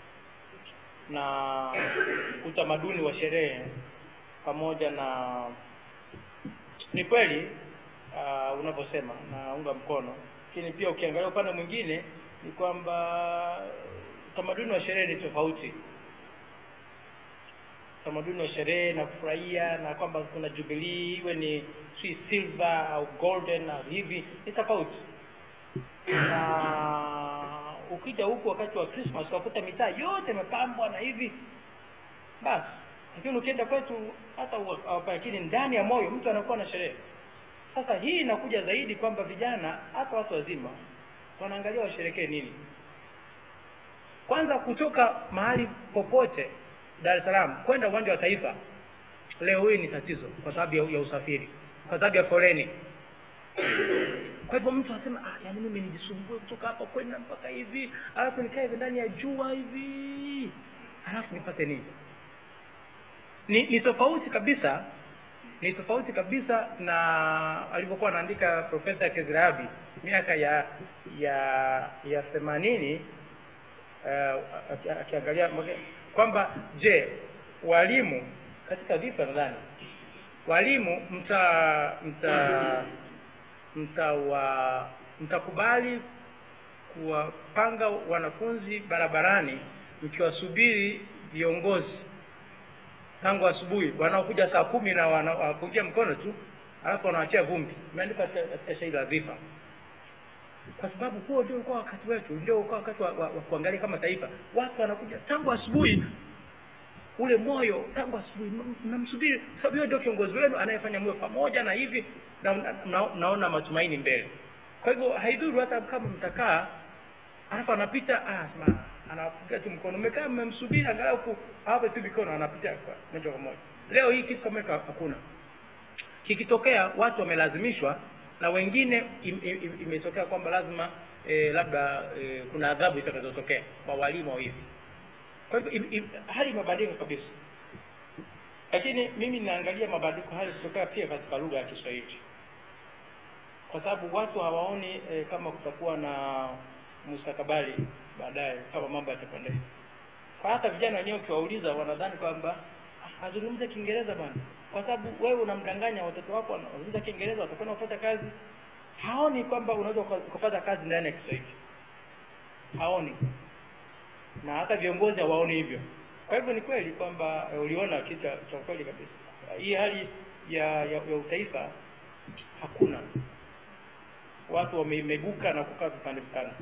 na utamaduni wa sherehe pamoja na ni kweli uh, unavyosema naunga mkono lakini pia ukiangalia upande mwingine ni kwamba utamaduni wa sherehe ni tofauti utamaduni wa sherehe na kufurahia na kwamba kuna jubilii iwe ni si silver au golden au hivi ni tofauti na ukija huku wakati wa Christmas ukakuta mitaa yote imepambwa na hivi basi lakini ukienda kwetu hata hapa lakini ndani ya moyo mtu anakuwa na sherehe sasa hii inakuja zaidi kwamba vijana hata watu wazima wanaangalia washerekee nini kwanza kutoka mahali popote Dar es Salaam kwenda uwanja wa Taifa leo hii ni tatizo kwa sababu ya, ya usafiri kwa sababu ya foleni kwa hivyo mtu anasema ah, yani mimi nijisumbue kutoka hapa kwenda mpaka hivi alafu nikae ndani ya jua hivi alafu nipate nini ni ni tofauti kabisa ni tofauti kabisa na alivyokuwa anaandika profesa Kezirabi miaka ya ya ya themanini uh, akiangalia kwamba je walimu katika visa nadhani walimu mta mta mtawa mtakubali kuwapanga wanafunzi barabarani mkiwasubiri viongozi tangu asubuhi wanaokuja saa kumi na wanakuja mkono tu alafu wanawachia vumbi imeandikwa katika shairi la dhifa kwa sababu huo ndio ulikuwa wakati wetu ndio ulikuwa wakati wa, wa, wa kuangalia kama taifa watu wanakuja tangu asubuhi ule moyo tangu asubuhi mnamsubiri sababu hiyo ndio kiongozi wenu anayefanya mwe pamoja na hivi na, na, na, naona matumaini mbele kwa hivyo haidhuru hata kama mtakaa alafu anapita ah, sema anapiga tu mkono umekaa mmemsubiri angalau ku hapo tu mikono anapita moja kwa moja leo hii kitu kama hiko hakuna kikitokea watu wamelazimishwa na wengine im, im, imetokea kwamba lazima e, labda e, kuna adhabu itakazotokea kwa walimu au hivi kwa hivyo im, im, hali imebadilika kabisa lakini mimi ninaangalia mabadiliko hayo kutokea pia katika lugha ya Kiswahili kwa sababu watu hawaoni e, kama kutakuwa na mustakabali baadaye kama mambo yatakwenda hivi kwa hata vijana wenyewe ukiwauliza wanadhani kwamba azungumze kiingereza bwana kwa sababu wewe unamdanganya watoto wako wanazungumza kiingereza watakwenda kupata kazi haoni kwamba unaweza kupata kazi ndani ya kiswahili haoni na hata viongozi hawaoni hivyo kwa hivyo ni kweli kwamba e, uliona kitu cha kweli kabisa hii hali ya, ya, ya utaifa hakuna watu wamemeguka na kukaa vipande vipande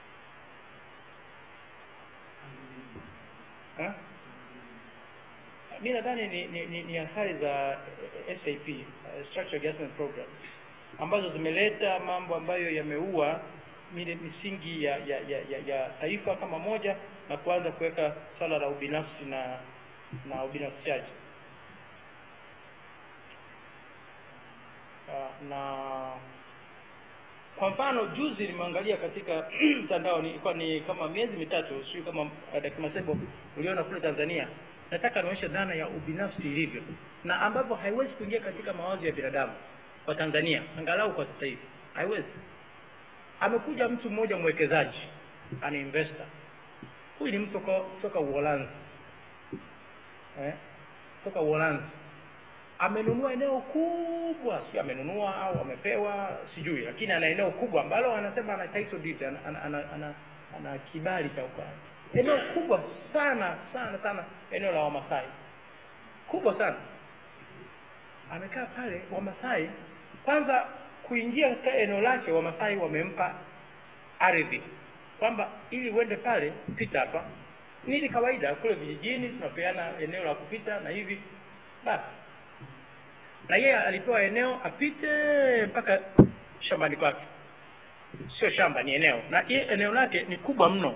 Ha? mi nadhani ni, ni, ni, ni athari za SAP uh, structure adjustment program ambazo zimeleta mambo ambayo yameua mile misingi ya ya, ya, ya ya taifa kama moja na kuanza kuweka swala la ubinafsi na na ubinafsishaji uh, na kwa mfano juzi nimeangalia katika mtandao ni, ilikuwa ni kama miezi mitatu sijui kama uh, Dr. Masebo uliona kule Tanzania nataka nionyeshe dhana ya ubinafsi ilivyo na ambavyo haiwezi kuingia katika mawazo ya binadamu kwa Tanzania angalau kwa sasa hivi haiwezi amekuja mtu mmoja mwekezaji ana investor huyu ni mtu toka toka Uholanzi eh toka Uholanzi amenunua eneo kubwa si amenunua au amepewa sijui lakini ana eneo kubwa ambalo anasema ana title deed ana, ana, ana, ana, ana kibali cha ukaa eneo kubwa sana sana sana eneo la Wamasai kubwa sana amekaa pale Wamasai kwanza kuingia katika eneo lake Wamasai wamempa ardhi kwamba ili uende pale pita hapa ni ili kawaida kule vijijini tunapeana eneo la kupita na hivi basi na yeye alipewa eneo apite mpaka shambani kwake sio shamba ni eneo na ye eneo lake ni kubwa mno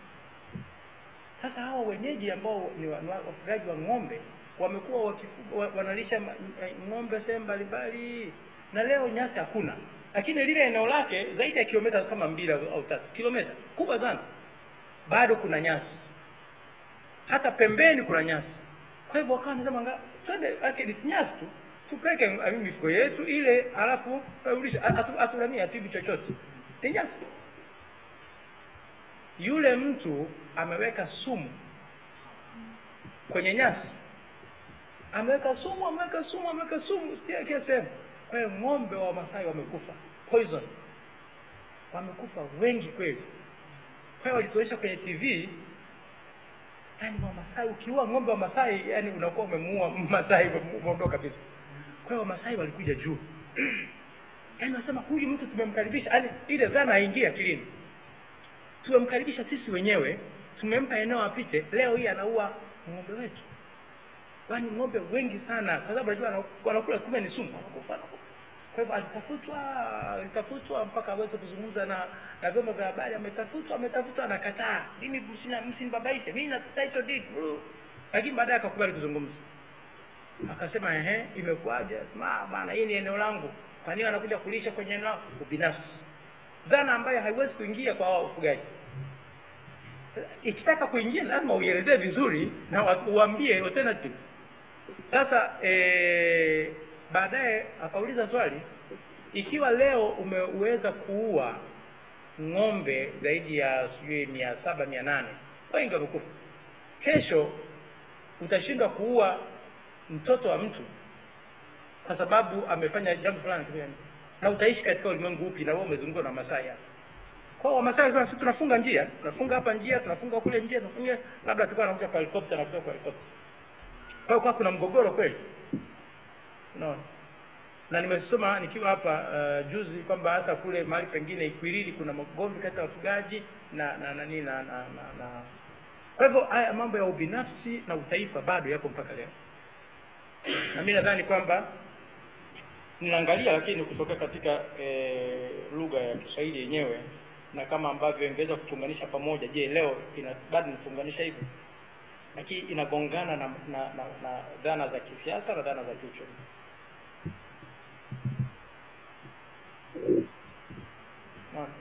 sasa hawa wenyeji ambao ni wa- ni wa- wafugaji wa ng'ombe wamekuwa wakifuga wa- wanalisha ma- eh, ng'ombe sehemu mbalimbali na leo nyasi hakuna lakini lile eneo lake zaidi ya kilomita kama mbili au au tatu kilomita kubwa sana bado kuna nyasi hata pembeni kuna nyasi kwa hivyo wakawa nasema nga twende ake ni nyasi tu tupeke eh, mifugo yetu ile alafu rudisha atulamia atibu chochote ni nyasi yule mtu ameweka sumu kwenye nyasi ameweka sumu ameweka sumu ameweka sumu sio kila sehemu kwa hiyo ng'ombe wa Masai wamekufa poison wamekufa wengi kweli kwa hiyo walituonyesha kwenye TV yani Wamasai ukiua ng'ombe wa Masai yani unakuwa umemuua Masai umeondoka kabisa kwa hiyo Wamasai walikuja juu yani wasema huyu mtu tumemkaribisha yani ile dhana haingii akilini tumemkaribisha sisi wenyewe tumempa eneo apite leo hii anaua ng'ombe wetu yaani ng'ombe wengi sana kwa sababu najua wana- wanakula kumbe ni sumu wanakufa wanakufa. kwa hivyo alitafutwa alitafutwa mpaka aweze kuzungumza na na vyombo vya habari ametafutwa ametafutwa anakataa mimi msina msinibabaishe mimi na title deed bro." lakini baadaye akakubali kuzungumza akasema ehe imekuwaje ma bana hii ni eneo langu kwa nini anakuja kulisha kwenye eneo langu ubinafsi dhana ambayo haiwezi kuingia kwa hao wafugaji ikitaka kuingia lazima uielezee vizuri na wa- uambie alternative sasa eh, baadaye akauliza swali ikiwa leo umeweza kuua ng'ombe zaidi ya sijui mia saba mia nane wengi wamekufa kesho utashindwa kuua mtoto wa mtu kwa sababu amefanya jambo fulani fulani. na utaishi katika ulimwengu upi na wewe umezungukwa na masai hapa kwa hiyo wamasai wanasema sisi tunafunga njia tunafunga hapa njia tunafunga kule njia tunafunga labda tulikuwa nakuja kwa helikopta na kutoka kwa helikopta kwa hiyo kwa kuna mgogoro kweli unaona na nimesoma nikiwa hapa uh, juzi kwamba hata kule mahali pengine Ikwiriri kuna magomvi kati ya wafugaji na na nani na, na, na, na kwa hivyo haya mambo ya ubinafsi na utaifa bado yako mpaka leo na mimi nadhani kwamba ninaangalia lakini kutoka katika e, lugha ya Kiswahili yenyewe na kama ambavyo ingeweza kutunganisha pamoja je leo ina bado inatunganisha hivyo lakini inagongana na, na, na, na dhana za kisiasa na dhana za kiuchumi Naam.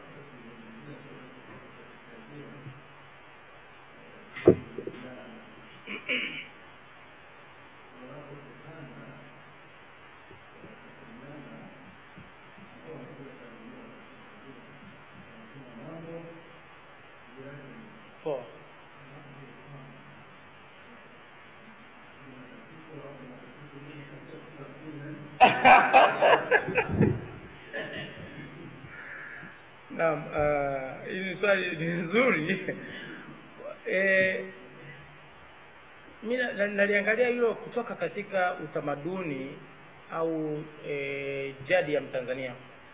Poa. Naam, uh, hili swali ni nzuri. Eh, mimi na- na- naliangalia hilo kutoka katika utamaduni au e, jadi ya Mtanzania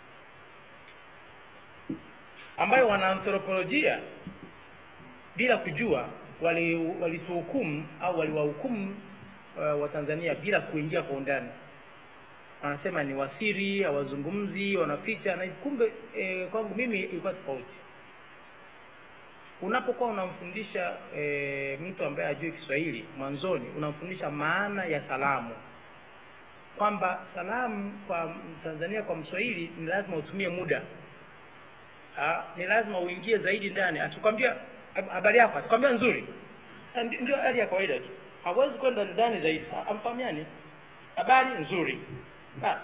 ambayo wanaanthropolojia bila kujua wali walituhukumu au waliwahukumu uh, Watanzania bila kuingia kwa undani wanasema ni wasiri hawazungumzi wanaficha na kumbe e, kwangu mimi ilikuwa tofauti unapokuwa unamfundisha e, mtu ambaye hajui Kiswahili mwanzoni unamfundisha maana ya salamu kwamba salamu kwa Tanzania kwa Mswahili ni lazima utumie muda Ah, ni lazima uingie zaidi ndani akikwambia hab- habari yako akikwambia nzuri Ah, ndi- ndio hali ya kawaida tu hawezi kwenda ndani zaidi Ah, amfahamiani habari nzuri basi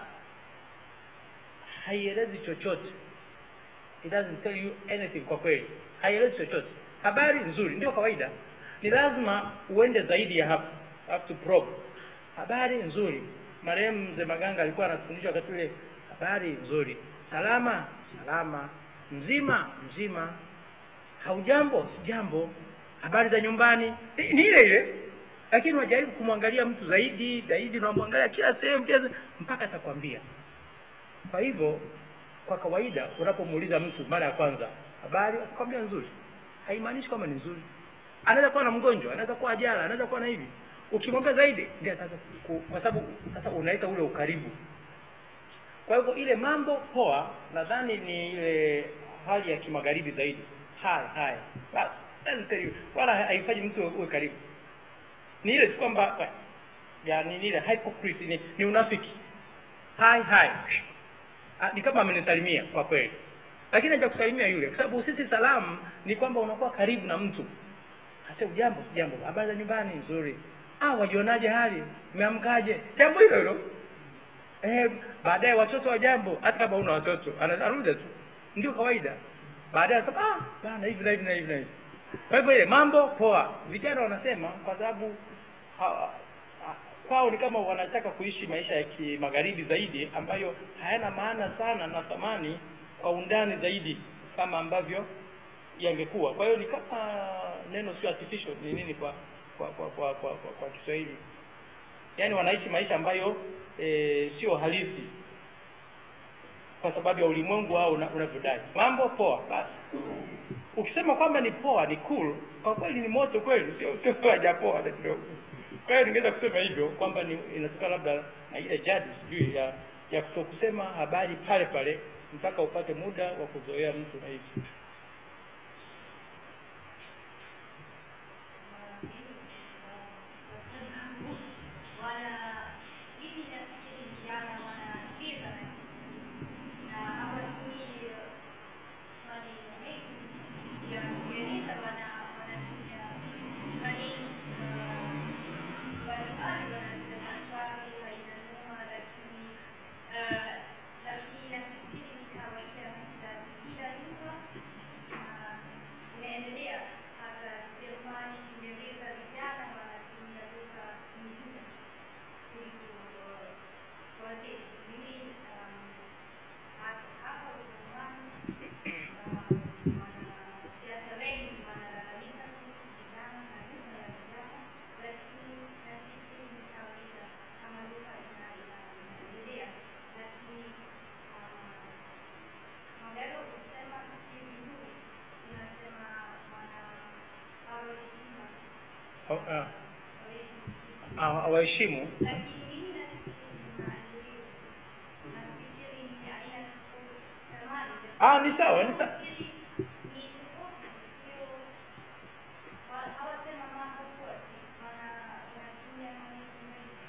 haielezi chochote it doesn't tell you anything kwa kweli haielezi chochote habari nzuri ndio kawaida ni lazima uende zaidi ya hapo You have to probe habari nzuri marehemu mzee maganga alikuwa anafundisha wakati ule habari nzuri salama salama mzima mzima haujambo sijambo habari za nyumbani ni ni ile ile lakini unajaribu kumwangalia mtu zaidi zaidi unamwangalia kila sehemu kila sehemu, mpaka atakwambia kwa hivyo kwa kawaida unapomuuliza mtu mara ya kwanza habari atakwambia nzuri haimaanishi kwamba ni nzuri anaweza kuwa na mgonjwa anaweza kuwa ajala anaweza kuwa na hivi ukimwambia zaidi ndio ataanza ku- kwa sababu sasa unaleta ule ukaribu kwa hivyo ile mambo poa nadhani ni ile hali ya kimagharibi zaidi hai hai basi doesn't tell you wala haifanyi mtu uwe karibu ni ile tu kwamba yani ni ile hypocrisy ni, ni unafiki hai hai Ah, ni kama amenisalimia kwa kweli lakini haja kusalimia yule kwa sababu sisi salamu ni kwamba unakuwa karibu na mtu hasa ujambo jambo habari za nyumbani nzuri ah wajionaje hali umeamkaje jambo hilo hilo eh baadaye watoto wa jambo hata kama una watoto ana- anarudia tu ndio kawaida baadaye anasema ah bana hivi na hivi na hivi na hivi kwa hivyo ile mambo poa vijana wanasema kwa sababu ha- ha- kwao ni kama wanataka kuishi maisha ya kimagharibi zaidi ambayo hayana maana sana na thamani kwa undani zaidi kama ambavyo yangekuwa kwa hiyo ni kama neno sio artificial ni nini kwa kwa kwa kwa, kwa, kwa, kwa Kiswahili yaani wanaishi maisha ambayo e, sio halisi kwa sababu ya ulimwengu wao una- unavyodai mambo poa basi ukisema kwamba ni poa ni cool kwa kweli ni moto kweli sio sio hajapoa hata kidogo kwa hiyo ningeweza kusema hivyo kwamba ni inatoka labda na ile jadi sijui ya ya kutokusema habari pale pale mpaka upate muda wa kuzoea mtu na hivi inaendelea hata Jerumani, Uingereza, vijana wanatumia lugha nyingine kuliko uh, wazee. Mimi um, hapa hapa Ujerumani uh, wanasiasa wengi wanalalamika kuhusu vijana na lugha ya vijana, lakini na sisi ni kawaida kama lugha ina- ina- inaendelea, lakini uh, Magalo kusema si vizuri, tunasema wana awe heshima, Au- ah, awe heshima. ah, hawaheshimu Lakini mimi nafikiri ni maendeleo. Nafikiri ni aina tofauti. Zamani, ah ni sawa ni sawa nafikiri ni tofauti, sio wa- hawasema mambo wote, wana- wanatumia maneno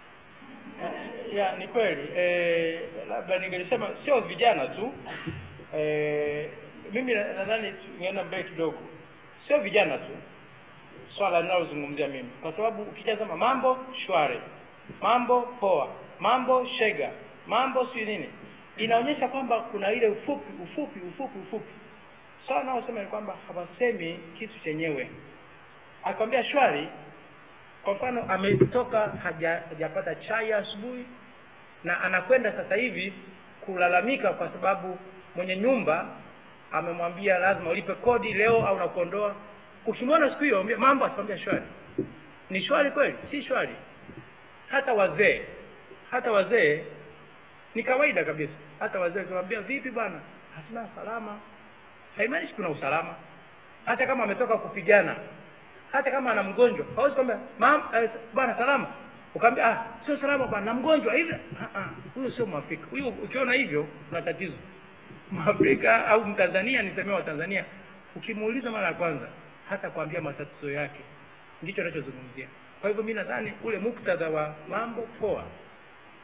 mengi. ya ni kweli eh, labda ningelisema sio vijana tu eh, mimi na- nadhani tungeenda mbele kidogo sio vijana tu swala linalozungumzia mimi kwa sababu ukitazama mambo shwari mambo poa mambo shega mambo si nini inaonyesha kwamba kuna ile ufupi ufupi ufupi ufupi swala linalosema ni kwamba hawasemi kitu chenyewe akwambia shwari kwa mfano ametoka haja- hajapata chai asubuhi na anakwenda sasa hivi kulalamika kwa sababu mwenye nyumba amemwambia lazima ulipe kodi leo au nakuondoa ukimwona siku hiyo ambia mambo atakwambia shwari ni shwari kweli si shwari hata wazee hata wazee ni kawaida kabisa hata wazee ukiwaambia vipi bwana hasina salama haimaanishi kuna usalama hata kama ametoka kupigana hata kama ana mgonjwa hawezi kwambia mam eh, bwana salama ukaambia ah sio salama bwana na mgonjwa hivi ah ah huyo sio mwafrika huyo ukiona hivyo kuna tatizo mwafrika au mtanzania nisemea wa tanzania ukimuuliza mara ya kwanza hata kuambia matatizo yake ndicho anachozungumzia kwa hivyo mi nadhani ule muktadha wa mambo poa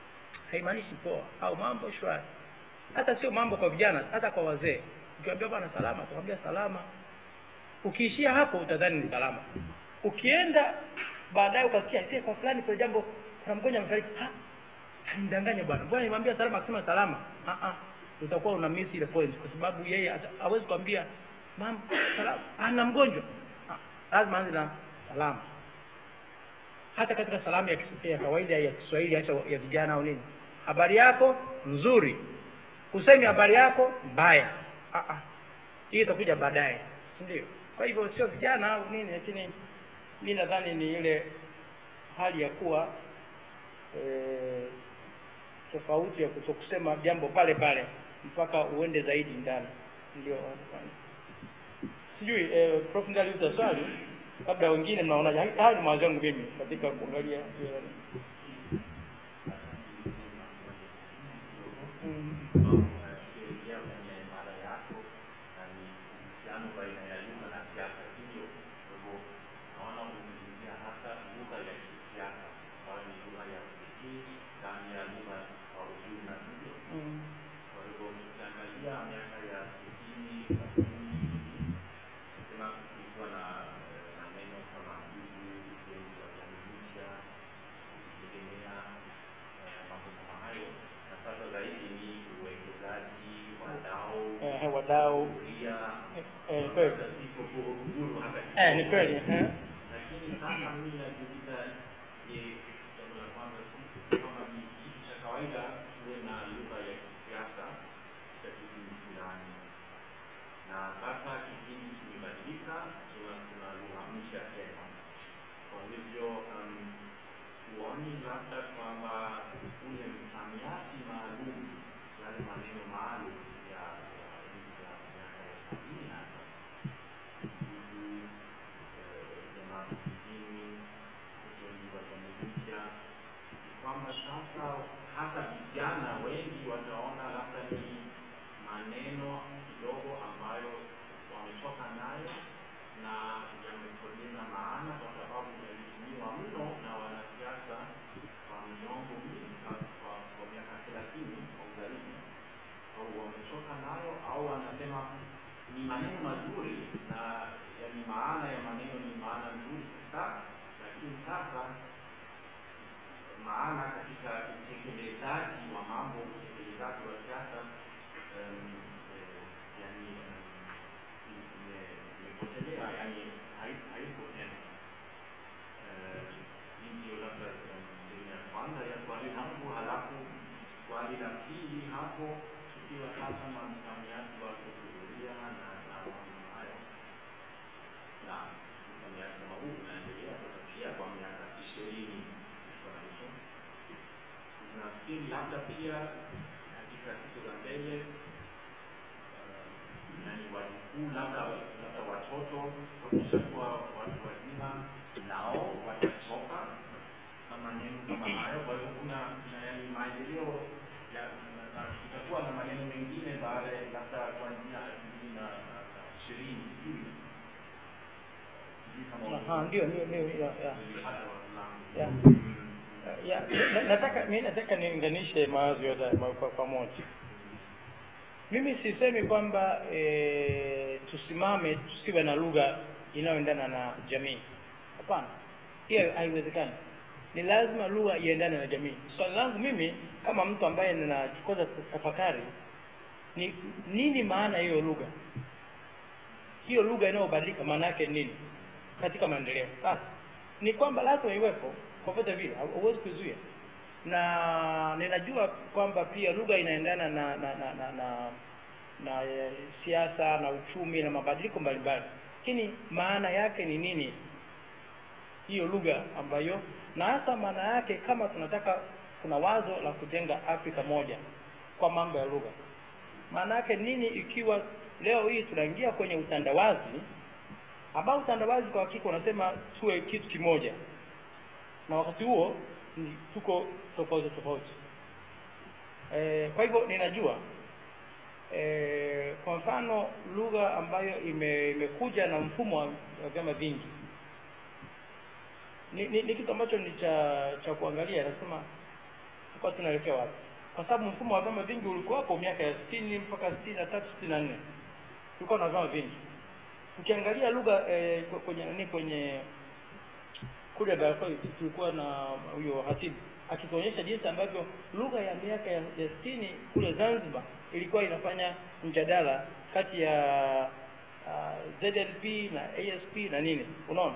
haimaanishi poa au mambo shwari hata sio mambo kwa vijana hata kwa wazee ukiwambia bwana salama utakwambia salama ukiishia hapo utadhani ni salama ukienda baadaye ukasikia "Aisee, kwa fulani kwa jambo kuna mgonjwa amefariki "Ha, alimdanganya bwana bwana nimwambia salama akisema salama ah ah utakuwa una miss ile point kwa sababu yeye hata- hawezi kuambia mama salama ana mgonjwa Ah, lazima anze na salama hata katika salamu ya, kis- ya kawaida ya Kiswahili hata ya vijana au nini habari yako nzuri usemi habari yako mbaya ah ah hii itakuja baadaye si ndio kwa hivyo sio vijana au nini lakini mi nadhani ni ile hali ya kuwa eh, tofauti ya kutokusema jambo pale pale mpaka uende zaidi ndani ndio wanafanya. sijui eh, prof ndiye aliuliza swali labda wengine mnaonaje Hai- haya ni mawazo yangu mimi katika kuangalia hiyo mm. unafikiria kwenye mada yako na ni uhusiano baina ya lugha na siasa hivyo kwa hivyo naona umezungumzia hasa lugha ya kisiasa ambayo ni lugha ya pekee ndani ya lugha kwa ujumla hivyo Mm. kwa hivyo ukiangalia miaka ya sitini sabini sema kulikuwa na eh, maneno kama ndugu ujenzi wa jamii mpya kujitegemea eh, mambo kama hayo na sasa zaidi ni uwekezaji wadau Eh, wadau kuria eh, kweli siko kuhudhuru hata eh, ni kweli eh. lakini sasa mimi najiuliza je jambo la kwanza si kwamba ni kitu cha kawaida tuwe na lugha ya kisiasa katika kipindi fulani na sasa kipindi kimebadilika tuna kuna lugha mpya tena kwa hivyo um, huoni labda kwamba ule msamiati maalum yale maneno maalum ya ya enzi za miaka ya sabini hasa ndugu jamaa vijijini ujenzi wa jamii mpya ni kwamba sasa hata vijana wengi wataona labda ni maneno kidogo ambayo wametoka nayo na yamepoteza maana kwa sababu yalitumiwa mno na wanasiasa kwa miongo mingi kwa- kwa kwa miaka thelathini au zaidi au wametoka nayo au wanasema ni maneno mazuri na yani maana ya maneno ni maana nzuri sana lakini sasa maana katika utekelezaji wa mambo utekelezaji wa siasa um, eh, yani um, ime- imepotelea yani hai- haipo tena Eh, hii ndio labda um, sehemu ya kwanza ya swali langu halafu swali la pili hapo tukiwa sasa na msamiati wa kuhudhuria na na mambo hayo na msamiati kama huu unaendelea sasa pia kwa miaka ishirini kwa hicho nafikiri labda pia katika siku za mbele uh, yani wajukuu labda labda watoto wakishakuwa watu wazima nao watachoka na maneno kama hayo kwa hivyo kuna kuna yani maendeleo ya na- na kutakuwa na maneno mengine baada ya labda kuanzia elfu mbili na na- na ishirini sijui sijui kama Aha, ndio ndio ndio ya, ya. ulipata wavulana Ya. Ya, na- nataka mi nataka niunganishe mawazo yote ma- kwa pamoja mimi sisemi kwamba e, tusimame tusiwe na lugha inayoendana na jamii hapana hiyo haiwezekani ni lazima lugha iendane na jamii swali langu mimi kama mtu ambaye ninachukua tafakari ni nini maana ya hiyo lugha hiyo lugha inayobadilika maana yake ni nini katika maendeleo sasa ni kwamba lazima iwepo kwa vyote vile hau- huwezi kuzuia na ninajua kwamba pia lugha inaendana na na na na, na, na eh, siasa na uchumi na mabadiliko mbalimbali lakini maana yake ni nini hiyo lugha ambayo na hasa maana yake kama tunataka kuna wazo la kujenga afrika moja kwa mambo ya lugha maana yake nini ikiwa leo hii tunaingia kwenye utandawazi ambao utandawazi kwa hakika unasema tuwe kitu kimoja na wakati huo ni tuko tofauti tofauti e, kwa hivyo ninajua e, kwa mfano lugha ambayo ime, imekuja na mfumo wa wa vyama vingi ni, ni, ni kitu ambacho ni cha cha kuangalia nasema tulikuwa tunaelekea wapi kwa sababu mfumo wa vyama vingi ulikuwapo miaka ya sitini mpaka sitini na tatu sitini na nne tulikuwa na vyama vingi ukiangalia lugha eh, kwenye nani kwenye kule Barakoa tulikuwa na huyo hatibu akituonyesha jinsi ambavyo lugha ya miaka ya ya sitini kule Zanzibar ilikuwa inafanya mjadala kati ya uh, ZLP na ASP na nini unaona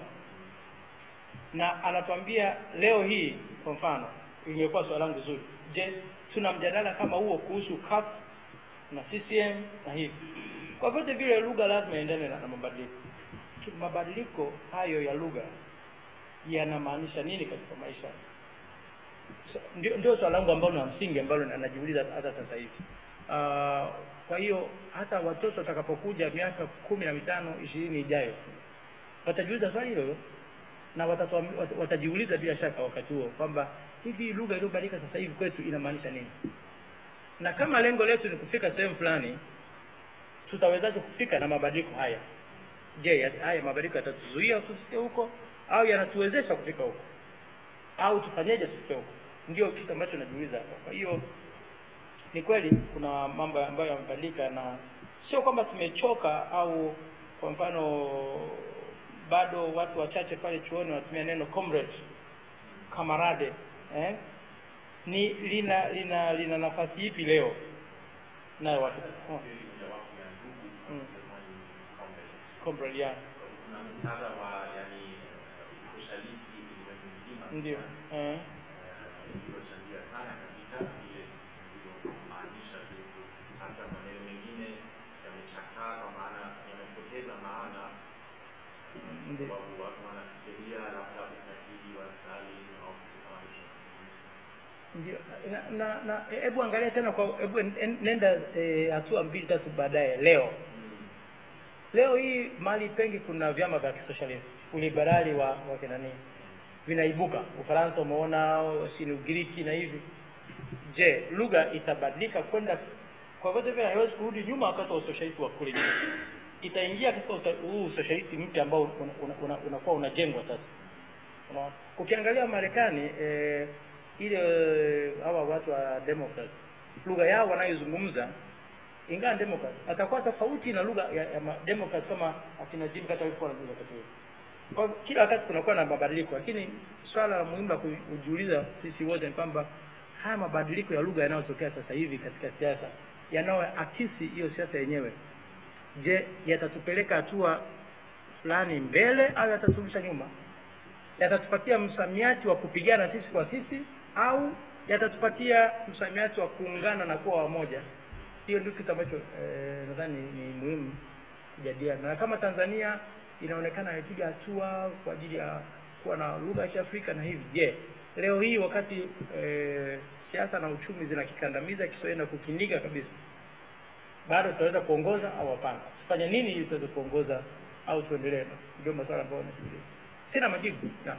na anatuambia leo hii kwa mfano ingekuwa swali langu zuri je tuna mjadala kama huo kuhusu CUF na CCM na hivi kwa vyote vile lugha lazima iendane na, na mabadiliko Ki- mabadiliko hayo ya lugha yanamaanisha nini katika maisha So, ndio, ndio swali langu ambalo la msingi ambalo na- najiuliza hata sasa hivi uh, kwa hiyo hata watoto watakapokuja miaka kumi na mitano ishirini ijayo watajiuliza swali hilo hilo na watatuam- wat- watajiuliza bila shaka wakati huo kwamba hivi lugha iliyobadilika sasa hivi kwetu inamaanisha nini na kama lengo letu ni kufika sehemu fulani tutawezaje kufika na mabadiliko haya je ya- haya mabadiliko yatatuzuia tusifike huko au yanatuwezesha kufika huko au tufanyeje tufike huko ndio kitu ambacho najiuliza hapa kwa hiyo ni kweli kuna mambo ambayo yamebadilika na sio kwamba tumechoka au kwa mfano bado watu wachache pale chuoni wanatumia neno comrade kamarade eh? ni lina lina lina nafasi ipi leo nayo watu oh. mojawapo ya ndugu Mm. jamani comrade comrade yeah. kuna muktadha wa yani eh, usaliti ulimwengu mzima ndio eh. iliyochangia sana katika ile iliyomaanisha vitu hata maneno mengine yamechakaa kwa maana yamepoteza maana Ndio. kwa sababu watu wanafikiria labda ukatili wa Stalin au kitu kama hicho ndio na na na hebu angalia tena kwa hebu en- en- nenda eh, hatua mbili tatu baadaye leo leo hii mahali pengi kuna vyama vya kisosialisti uliberali wa wa kinani vinaibuka ufaransa umeona sini ugiriki na hivi je lugha itabadilika kwenda kwa vyote vile haiwezi kurudi nyuma wakati wa usosialisti wa kule nyuma itaingia katika usa- huu usosialisti mpya ambao unakuwa una, una, unakuwa unajengwa sasa Unaona? ukiangalia marekani eh, ile eh, hawa watu wa democrat lugha yao wanayozungumza ingawa democrat atakuwa tofauti na lugha ya, ya ma- democrat kama akina jim kata walikuwa wanazungumza wakati huo kwa hivyo kila wakati kunakuwa na mabadiliko lakini swala la muhimu la ku- kujiuliza sisi wote ni kwamba haya mabadiliko ya lugha yanayotokea sasa hivi katika siasa yanayoakisi hiyo siasa yenyewe je yatatupeleka hatua fulani mbele au yataturudisha nyuma yatatupatia msamiati wa kupigana sisi kwa sisi au yatatupatia msamiati wa kuungana na kuwa wamoja hiyo ndio kitu ambacho eh, nadhani ni muhimu kujadiliana na kama tanzania inaonekana imepiga hatua kwa ajili ya kuwa na lugha ya kiafrika na hivi je leo hii wakati eh, siasa na uchumi zinakikandamiza kiswahili na kukindika kabisa bado tutaweza kuongoza au hapana tufanye nini ili tuweze kuongoza au tuendelee ndio maswala ambayo nafikiria sina majibu yeah.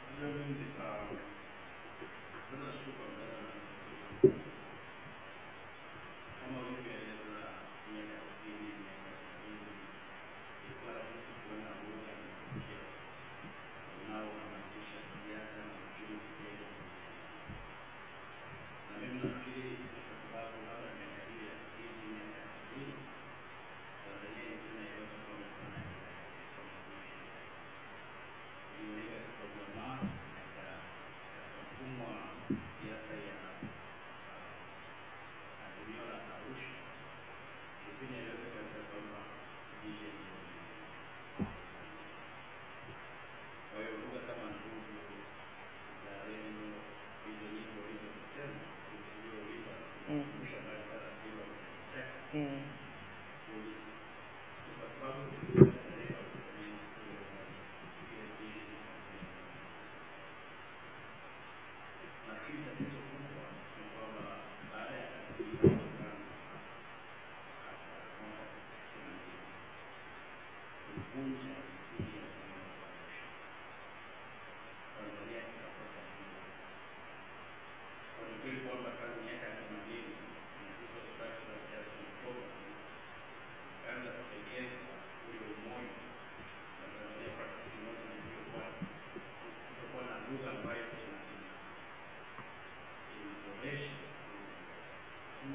Mm. Mm.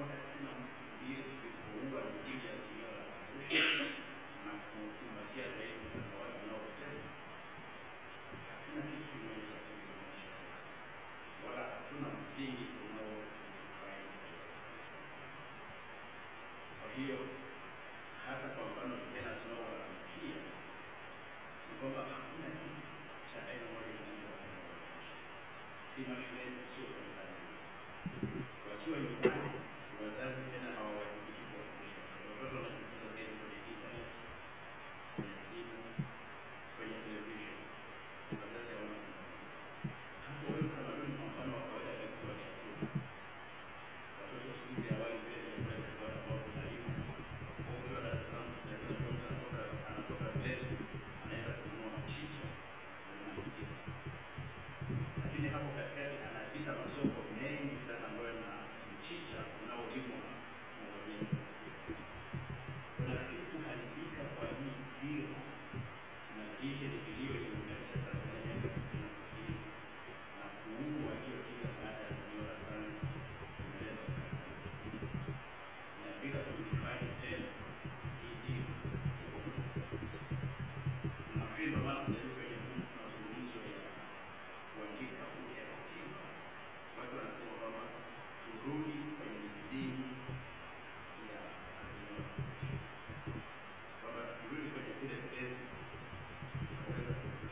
hiyo hata kwa mfano vijana tunaowaamkia ni kwamba hakuna kitu cha aina moja kinachoa si mashuleni sio kanisani wakiwa nyumbani wazazi tena hawawajibiki kuwafundisha watoto wanajifunza zaidi kwenye internet kwenye simu kwenye television wazazi hawana hapo wewe utamaduni kwa mfano wa kawaida kabisa wa chakula watoto siku hizi hawali vile vyakula vya kawaida ambao vinaliwa ukiwa Dar es Salaam mtoto anatoka anatoka Mbezi anaenda kununua mchicha na mchicha lakini hapo katikati anapita masoko mengi sana ambayo na mchicha unaolimwa na wenyeji. Unafikiri kuharibika kwa hii dira na lishe vilio iliunganisha Tanzania miaka sitini na sitini na kuua hiyo kila baada ya kuiona sana imeleta inabidi tuifanye tena hii dira nafikiri ndio maana sasa hivi kwenye mazungumzo ya kuandika upya katiba watu wanasema kwamba turudi kwenye misingi ya azimio la Arusha. kwamba turudi kwenye zile tezi kuweza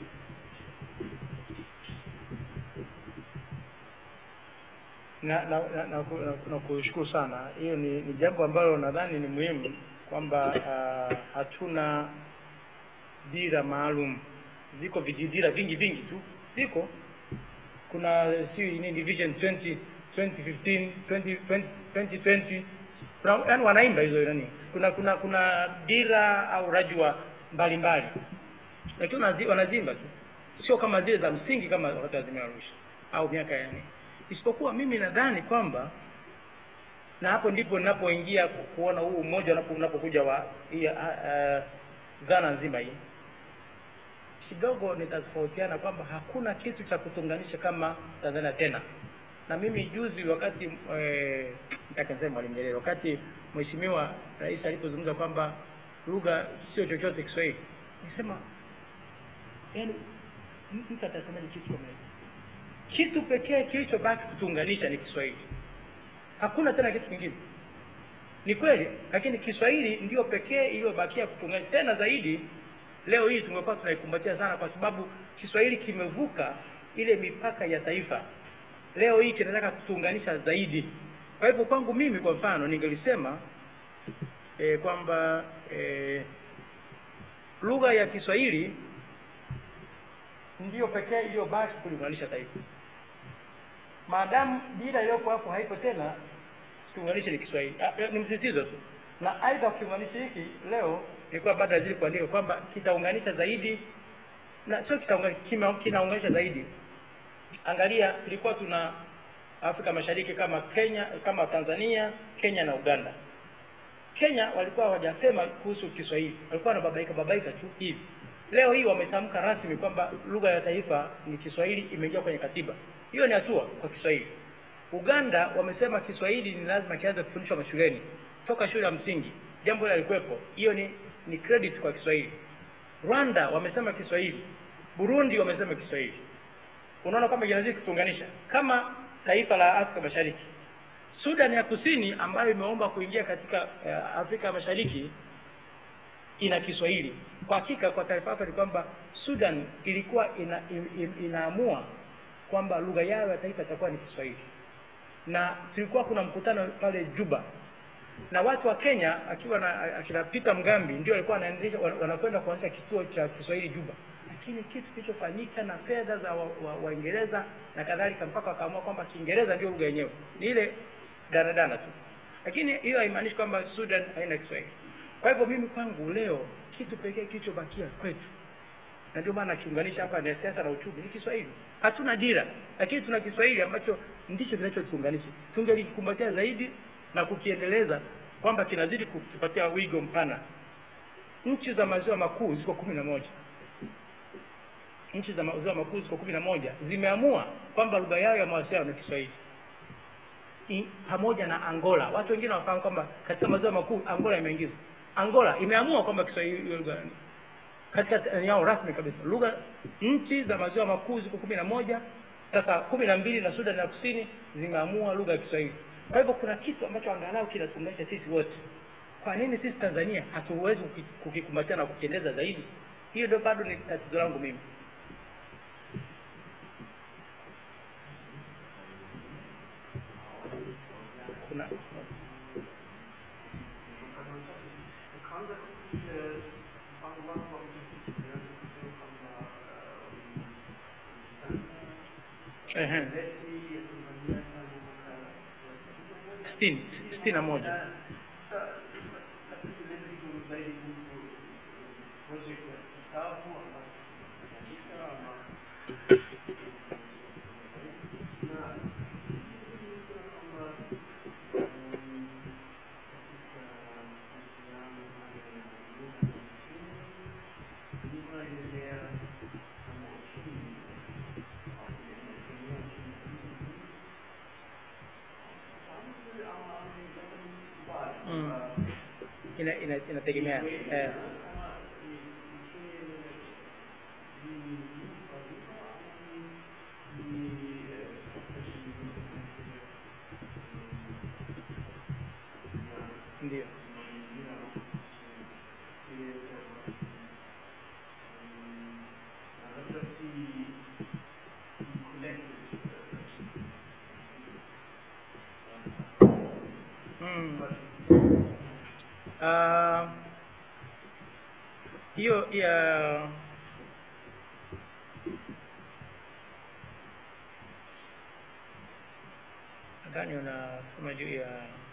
na na na, na, ku- na, na kushukuru sana hiyo ni, ni jambo ambalo nadhani ni muhimu kwamba uh, hatuna dira maalum ziko vijidira vingi vingi tu ziko kuna si nini vision 20 2015 20, 20, 2020 kuna yani wanaimba hizo nani kuna kuna kuna dira au rajwa mbalimbali lakini wanazi- wanazimba tu sio kama zile za msingi kama wakati wa Azimio la Arusha au miaka ya nne isipokuwa mimi nadhani kwamba na hapo ndipo ninapoingia ku- kuona huu umoja unapo- unapokuja wa hii uh, uh, dhana nzima hii kidogo nitatofautiana kwamba hakuna kitu cha kutunganisha kama Tanzania tena na mimi juzi wakati eh, nataka niseme Mwalimu Nyerere wakati mheshimiwa rais alipozungumza kwamba lugha sio chochote Kiswahili nisema yani m- mtu atasemaje kitu kama hicho kitu pekee kilichobaki kutuunganisha ni Kiswahili hakuna tena kitu kingine ni kweli lakini Kiswahili ndio pekee iliyobakia kutuunganisha tena zaidi leo hii tumekuwa tunaikumbatia sana kwa sababu Kiswahili kimevuka ile mipaka ya taifa leo hii kinataka kutuunganisha zaidi kwa hivyo kwangu mimi kwa mfano ningelisema e, kwamba e, lugha ya Kiswahili ndiyo pekee iliyobaki kuliunganisha taifa maadamu dira iliyopo hapo haipo tena kiunganishi ni Kiswahili Ah, eh, ni msisitizo tu na aidha kiunganishi hiki leo ilikuwa baada ya zile kuandika kwamba kitaunganisha zaidi na sio kitaunganisha kima- kinaunganisha zaidi angalia tulikuwa tuna Afrika Mashariki kama Kenya kama Tanzania Kenya na Uganda Kenya walikuwa hawajasema kuhusu Kiswahili walikuwa wanababaika babaika tu hivi leo hii wametamka rasmi kwamba lugha ya taifa ni Kiswahili imeingia kwenye katiba hiyo ni hatua kwa Kiswahili Uganda wamesema Kiswahili ni lazima kianze kufundishwa mashuleni toka shule ya msingi jambo hilo lilikuwepo hiyo ni ni credit kwa Kiswahili Rwanda wamesema Kiswahili Burundi wamesema Kiswahili unaona kwamba kinazidi kutuunganisha kama taifa la Afrika Mashariki Sudan ya Kusini ambayo imeomba kuingia katika uh, Afrika Mashariki ina Kiswahili. Kwa hakika kwa taarifa yako ni kwamba Sudan ilikuwa ina, in, inaamua kwamba lugha yao ya taifa itakuwa ni Kiswahili, na tulikuwa kuna mkutano pale Juba na watu wa Kenya akiwa na akina Peter Mgambi ndio walikuwa wanaendesha wan- wanakwenda kuanzisha kituo cha Kiswahili Juba, lakini kitu kilichofanyika na fedha za Waingereza wa, Waingereza na kadhalika mpaka wakaamua kwamba Kiingereza ndio lugha yenyewe, ni ile danadana tu, lakini hiyo haimaanishi kwamba Sudan haina Kiswahili. Kwa hivyo mimi kwangu leo kitu pekee kilichobakia kwetu na ndio maana kiunganisha hapa ni siasa na uchumi ni Kiswahili. Hatuna dira, lakini tuna Kiswahili ambacho ndicho kinachotuunganisha. Tungelikumbatia zaidi na kukiendeleza kwamba kinazidi kutupatia wigo mpana. Nchi za maziwa makuu ziko kumi na moja nchi za maziwa makuu ziko kumi na moja zimeamua kwamba lugha yao ya mawasiliano ni Kiswahili. i, pamoja na Angola. Watu wengine wafahamu kwamba katika maziwa makuu Angola imeingizwa. Angola imeamua kwamba Kiswahili iwe lugha katika yao rasmi kabisa. Lugha nchi za maziwa makuu ziko kumi na moja sasa kumi na mbili na Sudan ya Kusini zimeamua lugha ya Kiswahili. Kwa hivyo kuna kitu ambacho angalau kinatuunganisha sisi wote. Kwa nini sisi Tanzania hatuwezi kuki- kukikumbatia na kukiendeza zaidi? Hiyo ndio bado ni tatizo langu mimi. Kuna Kwanza eh, mpango wako wa kujifunza kwamba ehe, leti ya Tanzania tangu mwaka sitini sitini na moja mm. ina, ina, inategemea eh. ndio Mm. Ah, hiyo ya nadhani unasema juu ya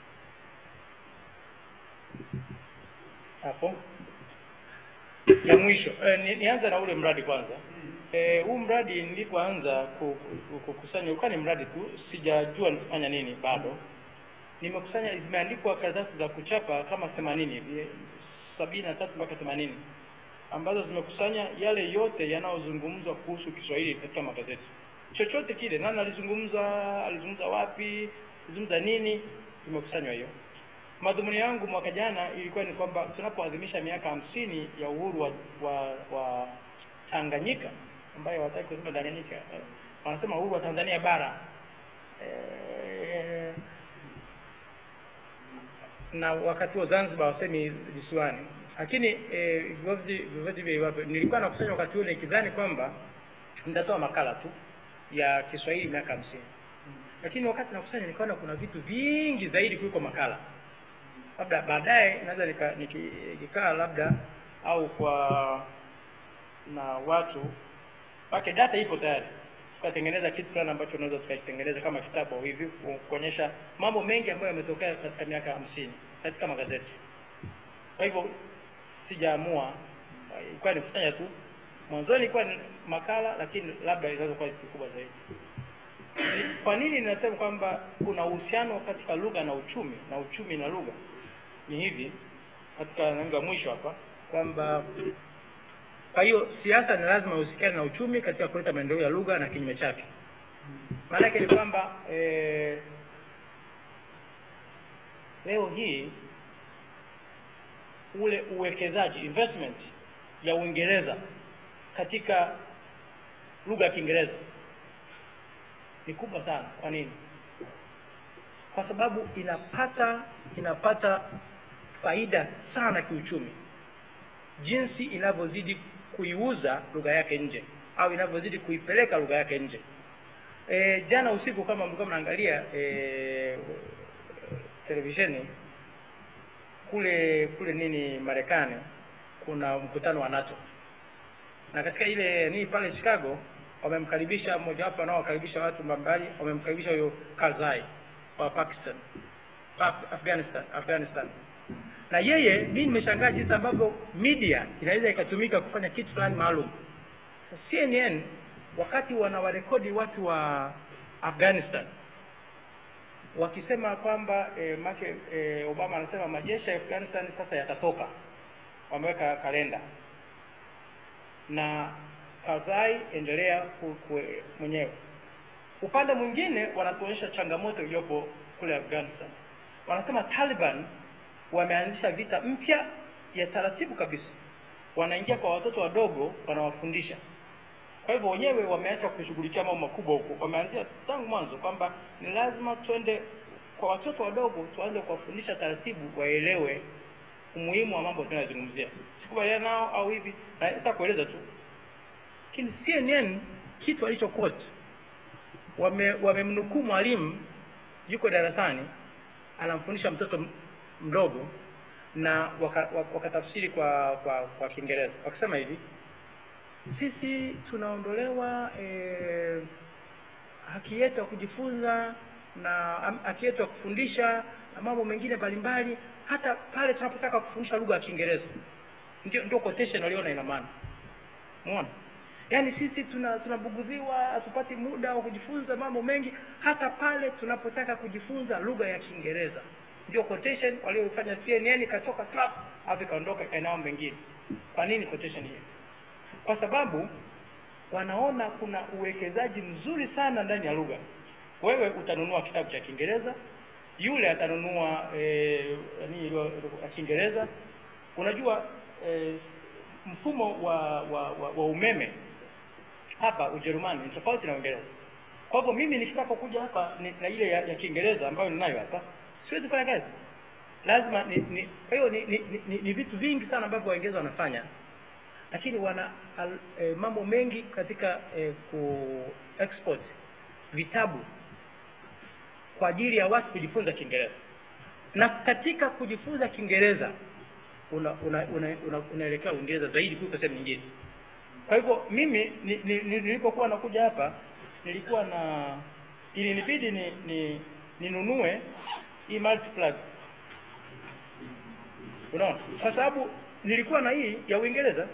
hapo ya mwisho eh, ni, nianze na ule mradi kwanza eh, huu mradi nilipoanza ku- ku- kukusanya ulikuwa ni mradi tu sijajua nifanya nini bado nimekusanya zimeandikwa karatasi za kuchapa kama themanini hivi sabini na tatu mpaka themanini ambazo zimekusanya yale yote yanayozungumzwa kuhusu Kiswahili katika magazeti chochote kile nani alizungumza alizungumza wapi alizungumza nini imekusanywa hiyo madhumuni yangu mwaka jana ilikuwa ni kwamba tunapoadhimisha miaka hamsini ya uhuru wa, wa, wa Tanganyika ambayo hawataki kusema Tanganyika eh, wanasema uhuru wa Tanzania bara eh, na wakati huo Zanzibar wasemi visiwani lakini eh, vyovyote vyovyote vile iwapo, nilikuwa nakusanya wakati ule nikidhani kwamba nitatoa makala tu ya Kiswahili miaka hamsini lakini wakati nakusanya nikaona kuna vitu vingi zaidi kuliko makala labda baadaye naweza nika- niki- nikikaa labda au kwa na watu wake data ipo tayari tukatengeneza kitu fulani ambacho unaweza tukakitengeneza kama kitabu au hivi ku- kuonyesha mambo mengi ambayo yametokea katika miaka hamsini katika magazeti kwa hivyo sijaamua ilikuwa ni kufanya tu mwanzoni ilikuwa ni makala lakini labda inaweza kuwa kitu kikubwa zaidi Ni- kwa nini ninasema kwamba kuna uhusiano katika lugha na uchumi na uchumi na lugha ni hivi katika nanga mwisho hapa kwamba kwa hiyo siasa ni lazima ihusikane na uchumi katika kuleta maendeleo ya lugha na kinyume chake maana yake ni kwamba eh, leo hii ule uwekezaji investment ya Uingereza katika lugha ya Kiingereza ni kubwa sana. Kwa nini? Kwa sababu inapata inapata faida sana kiuchumi jinsi inavyozidi kuiuza lugha yake nje au inavyozidi kuipeleka lugha yake nje. E, jana usiku kama mlikuwa mnaangalia e, televisheni kule kule nini Marekani kuna mkutano wa NATO na katika ile nini pale Chicago wamemkaribisha mmojawapo wanaowakaribisha watu mbalimbali wamemkaribisha huyo Karzai wa Pakistan Af- Afghanistan Afghanistan na yeye mimi nimeshangaa jinsi ambavyo media inaweza ikatumika kufanya kitu fulani maalum CNN wakati wanawarekodi watu wa Afghanistan wakisema kwamba e, make e, Obama anasema majeshi ya Afghanistan sasa yatatoka wameweka kalenda na Karzai endelea ku, ku, mwenyewe upande mwingine wanatuonyesha changamoto iliyopo kule afghanistan wanasema taliban wameanzisha vita mpya ya taratibu kabisa wanaingia kwa watoto wadogo wanawafundisha kwa hivyo wenyewe wameacha kushughulikia mambo makubwa huko wameanzia tangu mwanzo kwamba ni lazima twende kwa watoto wadogo tuanze kuwafundisha taratibu waelewe umuhimu wa mambo tunayozungumzia sikubaliana nao au hivi nataka kueleza tu lakini cnn kitu alicho quote wame wamemnukuu mwalimu yuko darasani anamfundisha mtoto m- mdogo na wakatafsiri waka wakatafsiri kwa kwa kwa kiingereza wakisema hivi sisi tunaondolewa eh, haki yetu ya kujifunza na am- haki yetu ya kufundisha na mambo mengine mbalimbali hata pale tunapotaka kufundisha lugha ya kiingereza ndio ndio quotation waliona ina maana umeona yaani sisi tuna tunabugudhiwa hatupati muda wa kujifunza mambo mengi hata pale tunapotaka kujifunza lugha ya kiingereza ndio quotation waliofanya cnn ikatoka clap alafu ikaondoka ikaenda mambo mengine kwa nini quotation hiyo kwa sababu wanaona kuna uwekezaji mzuri sana ndani ya lugha wewe utanunua kitabu cha kiingereza yule atanunua eh, nini ilo- ilo- ya kiingereza unajua eh, mfumo wa, wa, wa, wa umeme hapa ujerumani ni tofauti na uingereza kwa hivyo mimi nikitaka kuja hapa ni, na ile ya, ya kiingereza ambayo ninayo hapa siwezi kufanya kazi lazima ni, ni kwa hiyo ni, ni, ni, ni, ni vitu vingi sana ambavyo waingereza wanafanya lakini wana al, e, mambo mengi katika e, ku export vitabu kwa ajili ya watu kujifunza kiingereza na katika kujifunza kiingereza una, una, una, una, unaelekea uingereza zaidi kuliko sehemu nyingine kwa hivyo mimi ni, ni, ni, nilipokuwa nakuja hapa nilikuwa na ilinibidi ni ni ninunue hii multiplug unaona kwa sababu nilikuwa na hii ya uingereza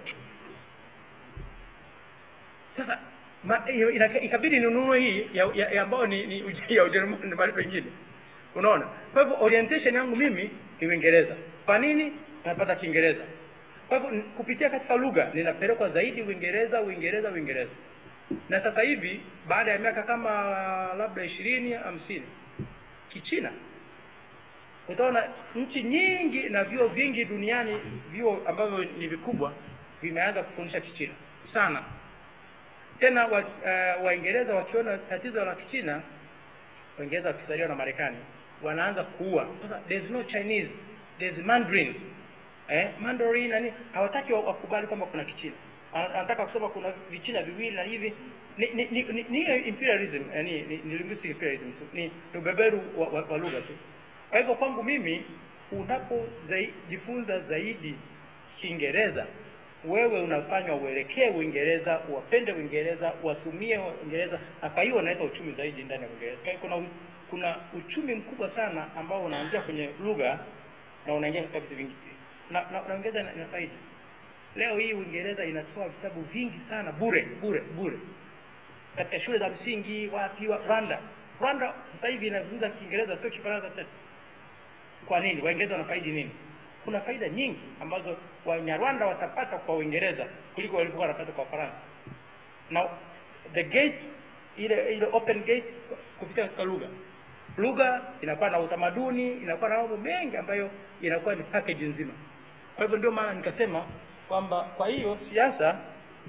sasa ma, hiyo ina- ikabidi ninunue hii ya, ya, ya ambayo ni, ni uj- ya ujerumani mahali pengine unaona kwa hivyo orientation yangu mimi ni uingereza kwa nini napata kiingereza kwa hivyo n- kupitia katika lugha ninapelekwa zaidi uingereza uingereza uingereza na sasa hivi baada ya miaka kama labda ishirini hamsini kichina utaona nchi nyingi na vyuo vingi duniani vyuo ambavyo ni vikubwa vimeanza kufundisha kichina sana tena wa, uh, waingereza wakiona tatizo la kichina waingereza wakisaidiwa na marekani wanaanza kuua sasa there's no chinese there's mandarin eh, mandarin nani hawataki wa- wakubali kwamba kuna kichina Ana- anataka kusema kuna vichina viwili na hivi ni ni ni, ni, ni hiyo imperialism yani ni, ni linguistic imperialism tu ni ni ubeberu wa, wa, wa lugha tu kwa hivyo kwangu mimi unapojifunza zaidi kiingereza wewe unafanywa uelekee uingereza uwapende uingereza uwatumie uingereza na kwa hiyo unaweka uchumi zaidi ndani ya uingereza Kwa hiyo kuna u- kuna uchumi mkubwa sana ambao unaanzia kwenye lugha na unaingia katika vitu vingi na, na, na uingereza ina, ina faida leo hii uingereza inatoa vitabu vingi sana bure bure bure katika shule za msingi wapi wa, rwanda rwanda sasa hivi inazungumza kiingereza sio kifaransa tena kwa nini waingereza wanafaidi nini kuna faida nyingi ambazo wanyarwanda watapata kwa uingereza kuliko walivyokuwa wanapata kwa faransa na the gate ile ile open gate kupitia katika lugha lugha inakuwa na utamaduni inakuwa na mambo mengi ambayo inakuwa ni package nzima kwa hivyo ndio maana nikasema kwamba kwa hiyo siasa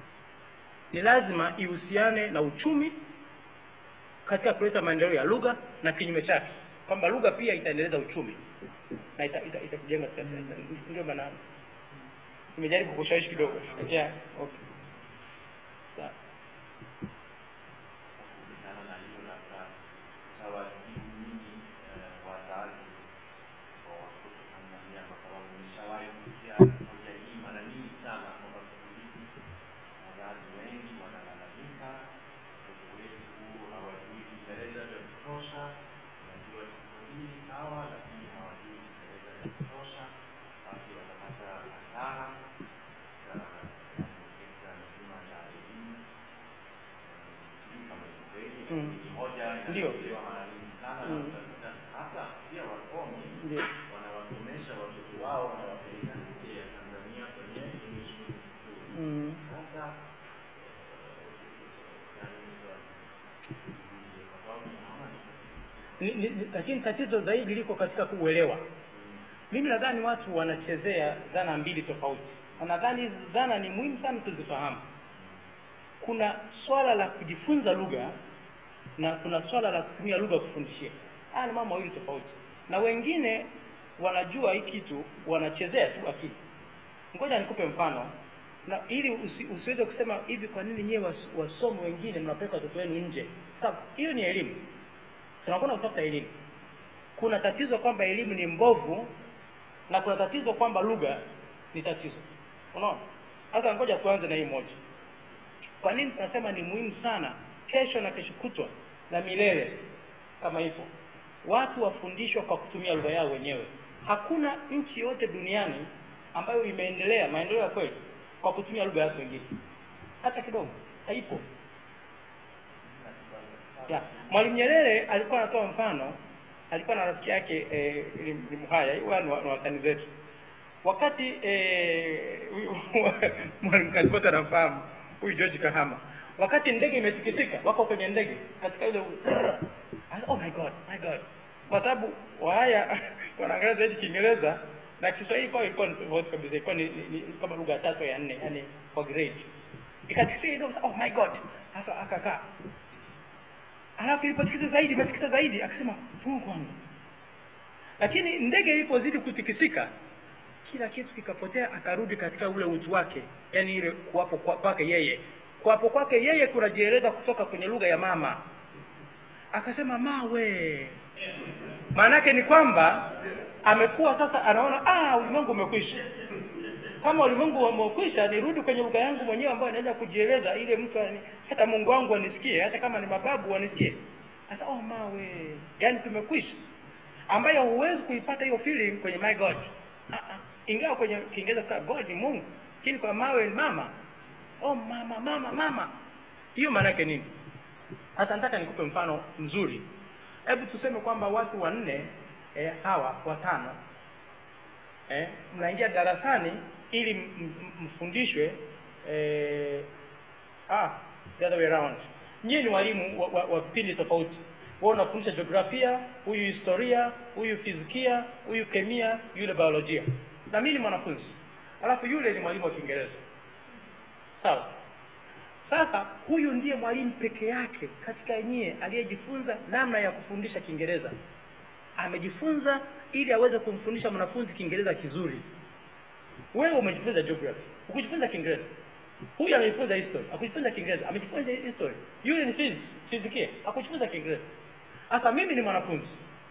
ni lazima ihusiane na uchumi katika kuleta maendeleo ya lugha na kinyume chake kwamba lugha pia itaendeleza uchumi na itakujenga ita, ita itakujenga katika siasa. ndio maana nimejaribu kushawishi kidogo yeah okay sawa kuhusiana na hilo labda utawajibu nyingi eh, wazazi wa watoto Tanzania kwa sababu nimeshawahi kusikia hoja hii mara nyingi sana kwamba siku hizi wazazi wengi wanalalamika watoto wetu hawajui Kiingereza vya kutosha, wanajua Kiswahili sawa, lakini hawajui Kiingereza vya kutosha, basi watapata hasara katika sekta nzima ya elimu sijui kama ni kweli, Mm. ni hoja Ndio. inayotolewa mara nyingi sana na Mm. utakuta hata pia wasomi ndio wanawasomesha watoto wao wanawapeleka nje ya Tanzania kwenye English medium school. mm. Sasa eh, yani, kwa sababu naona ni ni, ni, ni, lakini tatizo zaidi liko katika kuuelewa mimi nadhani watu wanachezea dhana mbili tofauti na nadhani hizi dhana ni muhimu sana tuzifahamu kuna swala la kujifunza lugha na kuna swala la kutumia lugha kufundishia haya ni mambo mawili tofauti na wengine wanajua hii kitu wanachezea tu akili ngoja nikupe mfano na ili usi, usiweze kusema hivi kwa nini nyewe was, wasomi wengine mnapeleka watoto wenu nje sababu hiyo ni elimu tunakwenda kutafuta elimu kuna tatizo kwamba elimu ni mbovu na kuna tatizo kwamba lugha ni tatizo unaona sasa ngoja tuanze na hii moja kwa nini tunasema ni muhimu sana kesho na kesho kutwa na milele kama hivyo watu wafundishwa kwa kutumia lugha yao wenyewe hakuna nchi yote duniani ambayo imeendelea maendeleo ya kweli kwa kutumia lugha yake wengine hata kidogo haipo ya mwalimu nyerere alikuwa anatoa mfano alikuwa na rafiki yake eh, ni, ni mhaya huwa ni wa- ni watani zetu wakati eh, huyu mwalimu kalipota anamfahamu huyu george kahama wakati ndege imesikitika wako kwenye ndege katika ile oh my god my god kwa sababu wahaya wanaangalia zaidi kiingereza na kiswahili kwao ilikuwa ni tofauti kabisa ilikuwa ni, ni, ni kama lugha ya tatu ya nne yani kwa grade ikatikisa ile oh my god sasa akakaa alafu ilipotikisa zaidi imetikisa zaidi akasema mungu wangu lakini ndege ilipozidi kutikisika kila kitu kikapotea akarudi katika ule utu wake yani ile kuwapo kwa- kwake yeye kuwapo kwake yeye kunajieleza kutoka kwenye lugha ya mama akasema mawe maanake ni kwamba amekuwa sasa anaona ah ulimwengu umekwisha kama ulimwengu umekwisha nirudi kwenye lugha yangu mwenyewe ambayo naweza kujieleza ile mtu ani, hata mungu wangu anisikie hata kama ni mababu wanisikie sasa oh mawe yaani tumekwisha ambayo huwezi kuipata hiyo feeling kwenye my god Ah, ah. ingawa kwenye kiingereza kwa god ni mungu lakini kwa mawe ni mama oh mama mama mama hiyo maana yake nini sasa nataka nikupe mfano mzuri hebu tuseme kwamba watu wanne eh, hawa watano eh, mnaingia darasani ili m- m- mfundishwe eh, ah, the other way around nyie ni walimu wa, wa, wa vipindi tofauti wewe unafundisha jiografia huyu historia huyu fizikia huyu kemia yule biolojia na mimi ni mwanafunzi alafu yule ni mwalimu wa kiingereza sawa sasa huyu ndiye mwalimu peke yake katika nyie aliyejifunza namna ya kufundisha kiingereza amejifunza ili aweze kumfundisha mwanafunzi kiingereza kizuri wewe umejifunza geography ukujifunza kiingereza huyu amejifunza history akujifunza kiingereza amejifunza history yule ni physics fizikia akujifunza kiingereza sasa mimi ni mwanafunzi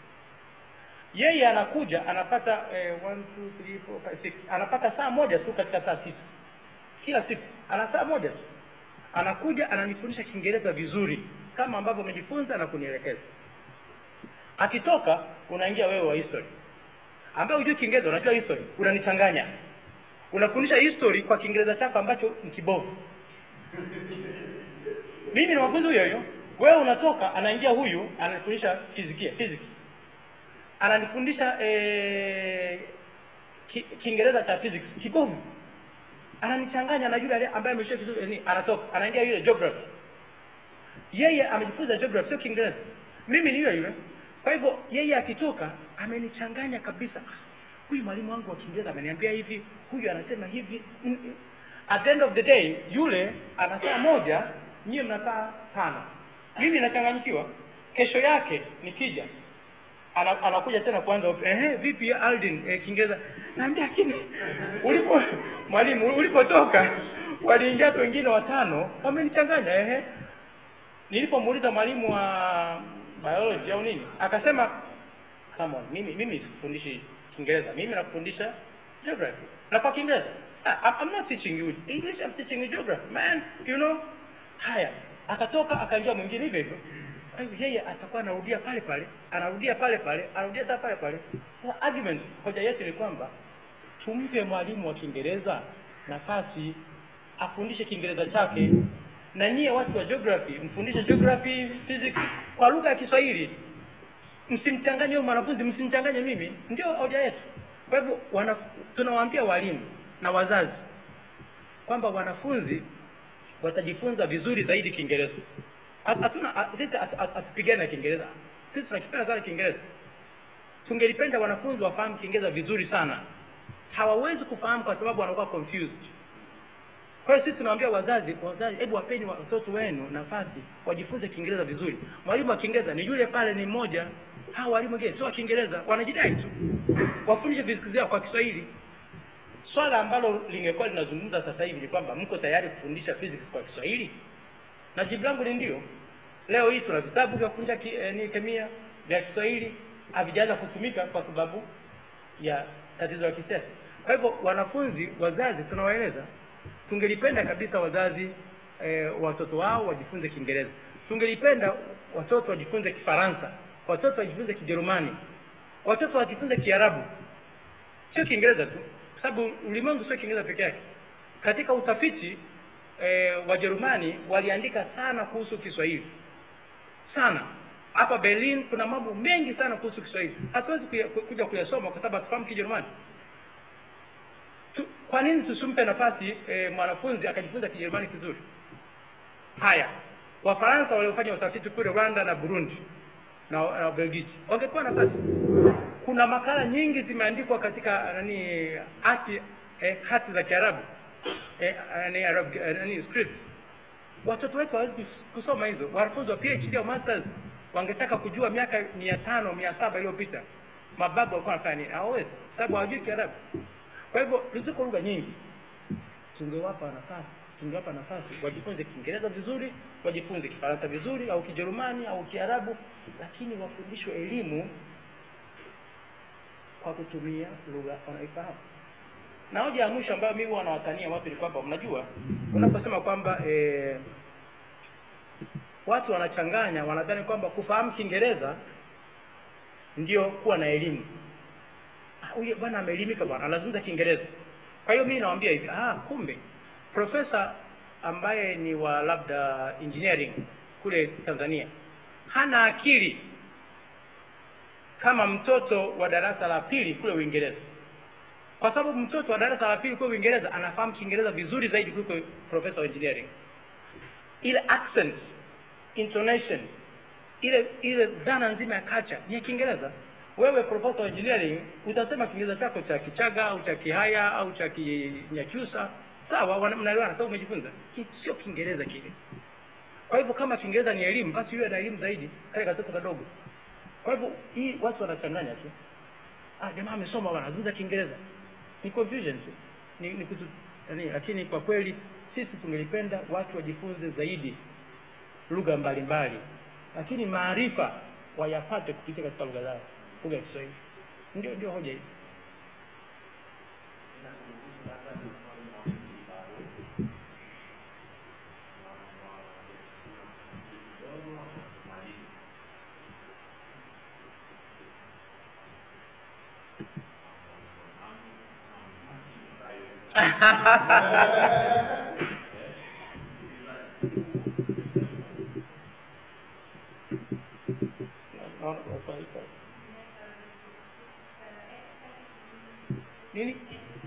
yeye anakuja anapata eh, one, two, three, four, five, six. anapata saa moja tu katika saa sita kila siku ana saa moja tu anakuja ananifundisha kiingereza vizuri kama ambavyo amejifunza na kunielekeza akitoka unaingia wewe wa history ambaye hujui kiingereza unajua history unanichanganya unafundisha history kwa kiingereza chako ambacho ni kibovu mimi ni mafunzi huyo huyo wewe unatoka anaingia huyu ananifundisha fizikia physics ananifundisha eh, ki- kiingereza cha physics kibovu ananichanganya na yule ale- ambaye ameshia vizuri ni anatoka anaingia yule geography yeye amejifunza geography sio kiingereza mimi ni yule yule kwa hivyo yeye akitoka amenichanganya kabisa Ah, huyu mwalimu wangu wa kiingereza ameniambia hivi huyu anasema hivi Mm, mm. at the end of the day yule ana saa moja nyie mna saa tano mimi nachanganyikiwa kesho yake nikija ana, anakuja tena kuanza ehe vipi Aldin eh, Kiingereza naambia lakini ulipo mwalimu ulipotoka waliingia watu wengine watano wamenichanganya ehe nilipomuuliza mwalimu wa biology au nini akasema come on mimi mimi sifundishi Kiingereza mimi nakufundisha geography na kwa Kiingereza Ah, I'm, I'm not teaching you English I'm teaching you geography man you know haya akatoka akaingia mwingine hivyo hivyo kwa hivyo yeye atakuwa anarudia pale pale anarudia pale pale anarudia hata pale pale sasa argument hoja yetu ni kwamba tumpe mwalimu wa kiingereza nafasi afundishe kiingereza chake na nyie watu wa geography mfundishe geography physics kwa lugha ya kiswahili msimchanganye huyo mwanafunzi msimchanganye mimi ndio hoja yetu kwa hivyo wana- tunawaambia walimu na wazazi kwamba wanafunzi watajifunza vizuri zaidi kiingereza Hat- hatuna hat- sisi hat- hat- hatupigani na kiingereza sisi tunakipenda sana kiingereza tungelipenda wanafunzi wafahamu kiingereza vizuri sana hawawezi kufahamu kwa sababu wanakuwa confused kwa hiyo sisi tunawaambia wazazi wazazi hebu wapeni watoto wenu nafasi wajifunze kiingereza vizuri mwalimu wa kiingereza ni yule pale ni mmoja hawa walimu wengine sio wa kiingereza wanajidai tu wafundishe physics yao kwa kiswahili swala ambalo lingekuwa linazungumza sasa hivi ni kwamba mko tayari kufundisha physics kwa kiswahili na jibu langu ni ndio leo hii tuna vitabu vya kufundisha ki, eh, ni kemia vya kiswahili havijaanza kutumika kwa sababu ya tatizo la kisiasa kwa hivyo wanafunzi wazazi tunawaeleza tungelipenda kabisa wazazi eh, watoto wao wajifunze kiingereza tungelipenda watoto wajifunze kifaransa watoto wajifunze kijerumani watoto wajifunze kiarabu sio kiingereza tu kwa sababu ulimwengu sio kiingereza peke yake katika utafiti eh, wajerumani waliandika sana kuhusu kiswahili sana hapa berlin kuna mambo mengi sana kuhusu kiswahili hatuwezi kuya- ku- kuja kuyasoma kwa sababu hatufahamu kijerumani tu, kwa nini tusimpe nafasi e, mwanafunzi akajifunza kijerumani kizuri haya wafaransa waliofanya utafiti kule rwanda na burundi na, na belgiji wangepewa nafasi kuna makala nyingi zimeandikwa katika nani hati eh, hati za kiarabu eh, nani, Arab, eh, nani script watoto wetu hawezi kus- kusoma hizo wanafunzi wa phd au masters wangetaka kujua miaka mia tano mia saba iliyopita mababu walikuwa wanafanya nini hawawezi sababu hawajui kiarabu kwa hivyo ziko lugha nyingi tungewapa nafasi tungewapa nafasi wajifunze kiingereza vizuri wajifunze kifaransa vizuri au kijerumani au kiarabu lakini wafundishwe elimu kwa kutumia lugha wanaoifahamu na hoja ya mwisho ambayo mimi huwa nawatania watu ni kwamba mnajua unaposema kwamba eh, watu wanachanganya wanadhani kwamba kufahamu kiingereza ndio kuwa na elimu Ah, huyo bwana ameelimika bwana anazungumza kiingereza kwa hiyo mimi nawaambia hivi ah kumbe profesa ambaye ni wa labda engineering kule tanzania hana akili kama mtoto wa darasa la pili kule uingereza kwa sababu mtoto wa darasa la pili kule uingereza anafahamu kiingereza vizuri zaidi kuliko profesa wa engineering ile accent intonation ile ile dhana nzima ya culture ni ya kiingereza wewe profesa wa engineering utasema kiingereza chako cha kichaga au cha kihaya au cha kinyakyusa sawa wana- mnaelewana sababu umejifunza Ki- sio kiingereza kile kwa hivyo kama kiingereza ni elimu basi iwe na elimu zaidi kale katoto kadogo kwa hivyo hii watu wanachanganya tu ah jamaa amesoma bwana anazungumza kiingereza ni confusion tu ni, ni kutu, yani, lakini kwa kweli sisi tungelipenda watu wajifunze zaidi lugha mbalimbali lakini maarifa wayapate kupitia katika lugha zao lugha ya kiswahili ndio ndio hoja hii Naona kwa kweli kwa- nini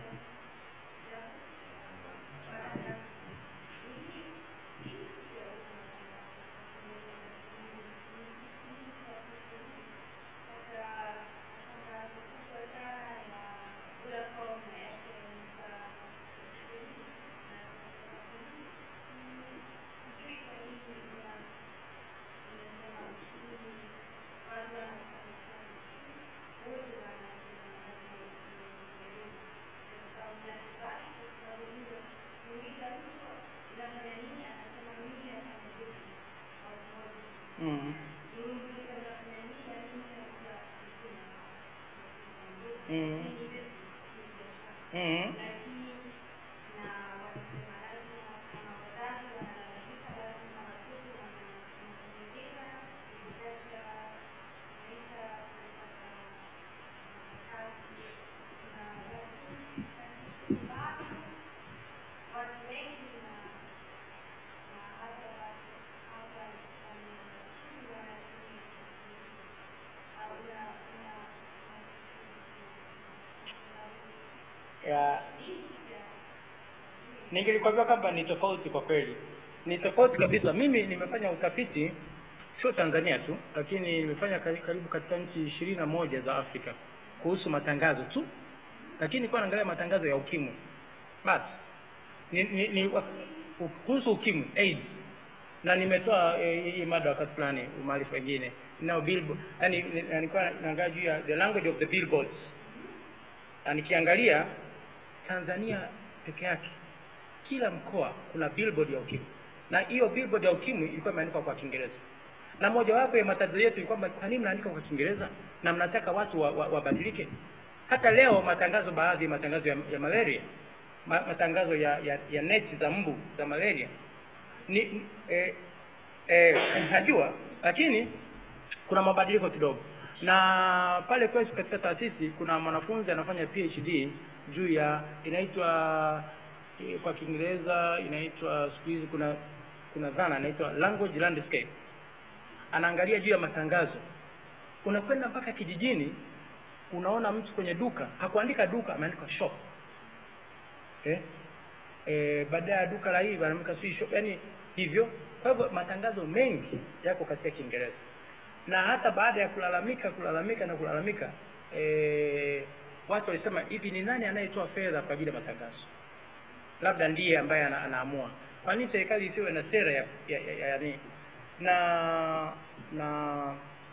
mm. Mm. Mm. ya ningelikwambia kwamba ni tofauti kwa kweli ni tofauti kabisa mimi nimefanya utafiti sio tanzania tu lakini nimefanya kari- karibu katika nchi ishirini na moja za afrika kuhusu matangazo tu lakini nilikuwa naangalia matangazo ya ukimwi basi ni, ni, ni wa- u- kuhusu ukimwi AIDS na nimetoa eh, hii mada wakati fulani umaarifa wengine nao billboard yani ni- na nilikuwa naangalia juu ya the language of the billboards na nikiangalia Tanzania peke yake kila mkoa kuna billboard ya ukimwi na hiyo billboard ya ukimwi ilikuwa imeandikwa kwa Kiingereza na mojawapo ya matatizo yetu ni kwamba kwa nini mnaandika kwa Kiingereza na mnataka watu wabadilike wa, wa wabadilike? hata leo matangazo baadhi ya matangazo ya, ya malaria ma, matangazo ya, ya, ya neti za mbu za malaria ni ni- eh, eh, najua lakini kuna mabadiliko kidogo na pale kwetu katika taasisi kuna mwanafunzi anafanya phd juu ya inaitwa eh, kwa kiingereza inaitwa siku hizi kuna kuna dhana inaitwa language landscape anaangalia juu ya matangazo unakwenda mpaka kijijini unaona mtu kwenye duka hakuandika duka ameandika shop eh? Eh, baada ya duka la hii wanaandika si shop yani hivyo kwa hivyo matangazo mengi yako katika kiingereza na hata baada ya kulalamika kulalamika na kulalamika eh, watu walisema hivi ni nani anayetoa fedha kwa ajili ya matangazo labda ndiye ambaye ana, anaamua kwa nini serikali isiwe na sera ya, ya, ya, ya, ya na na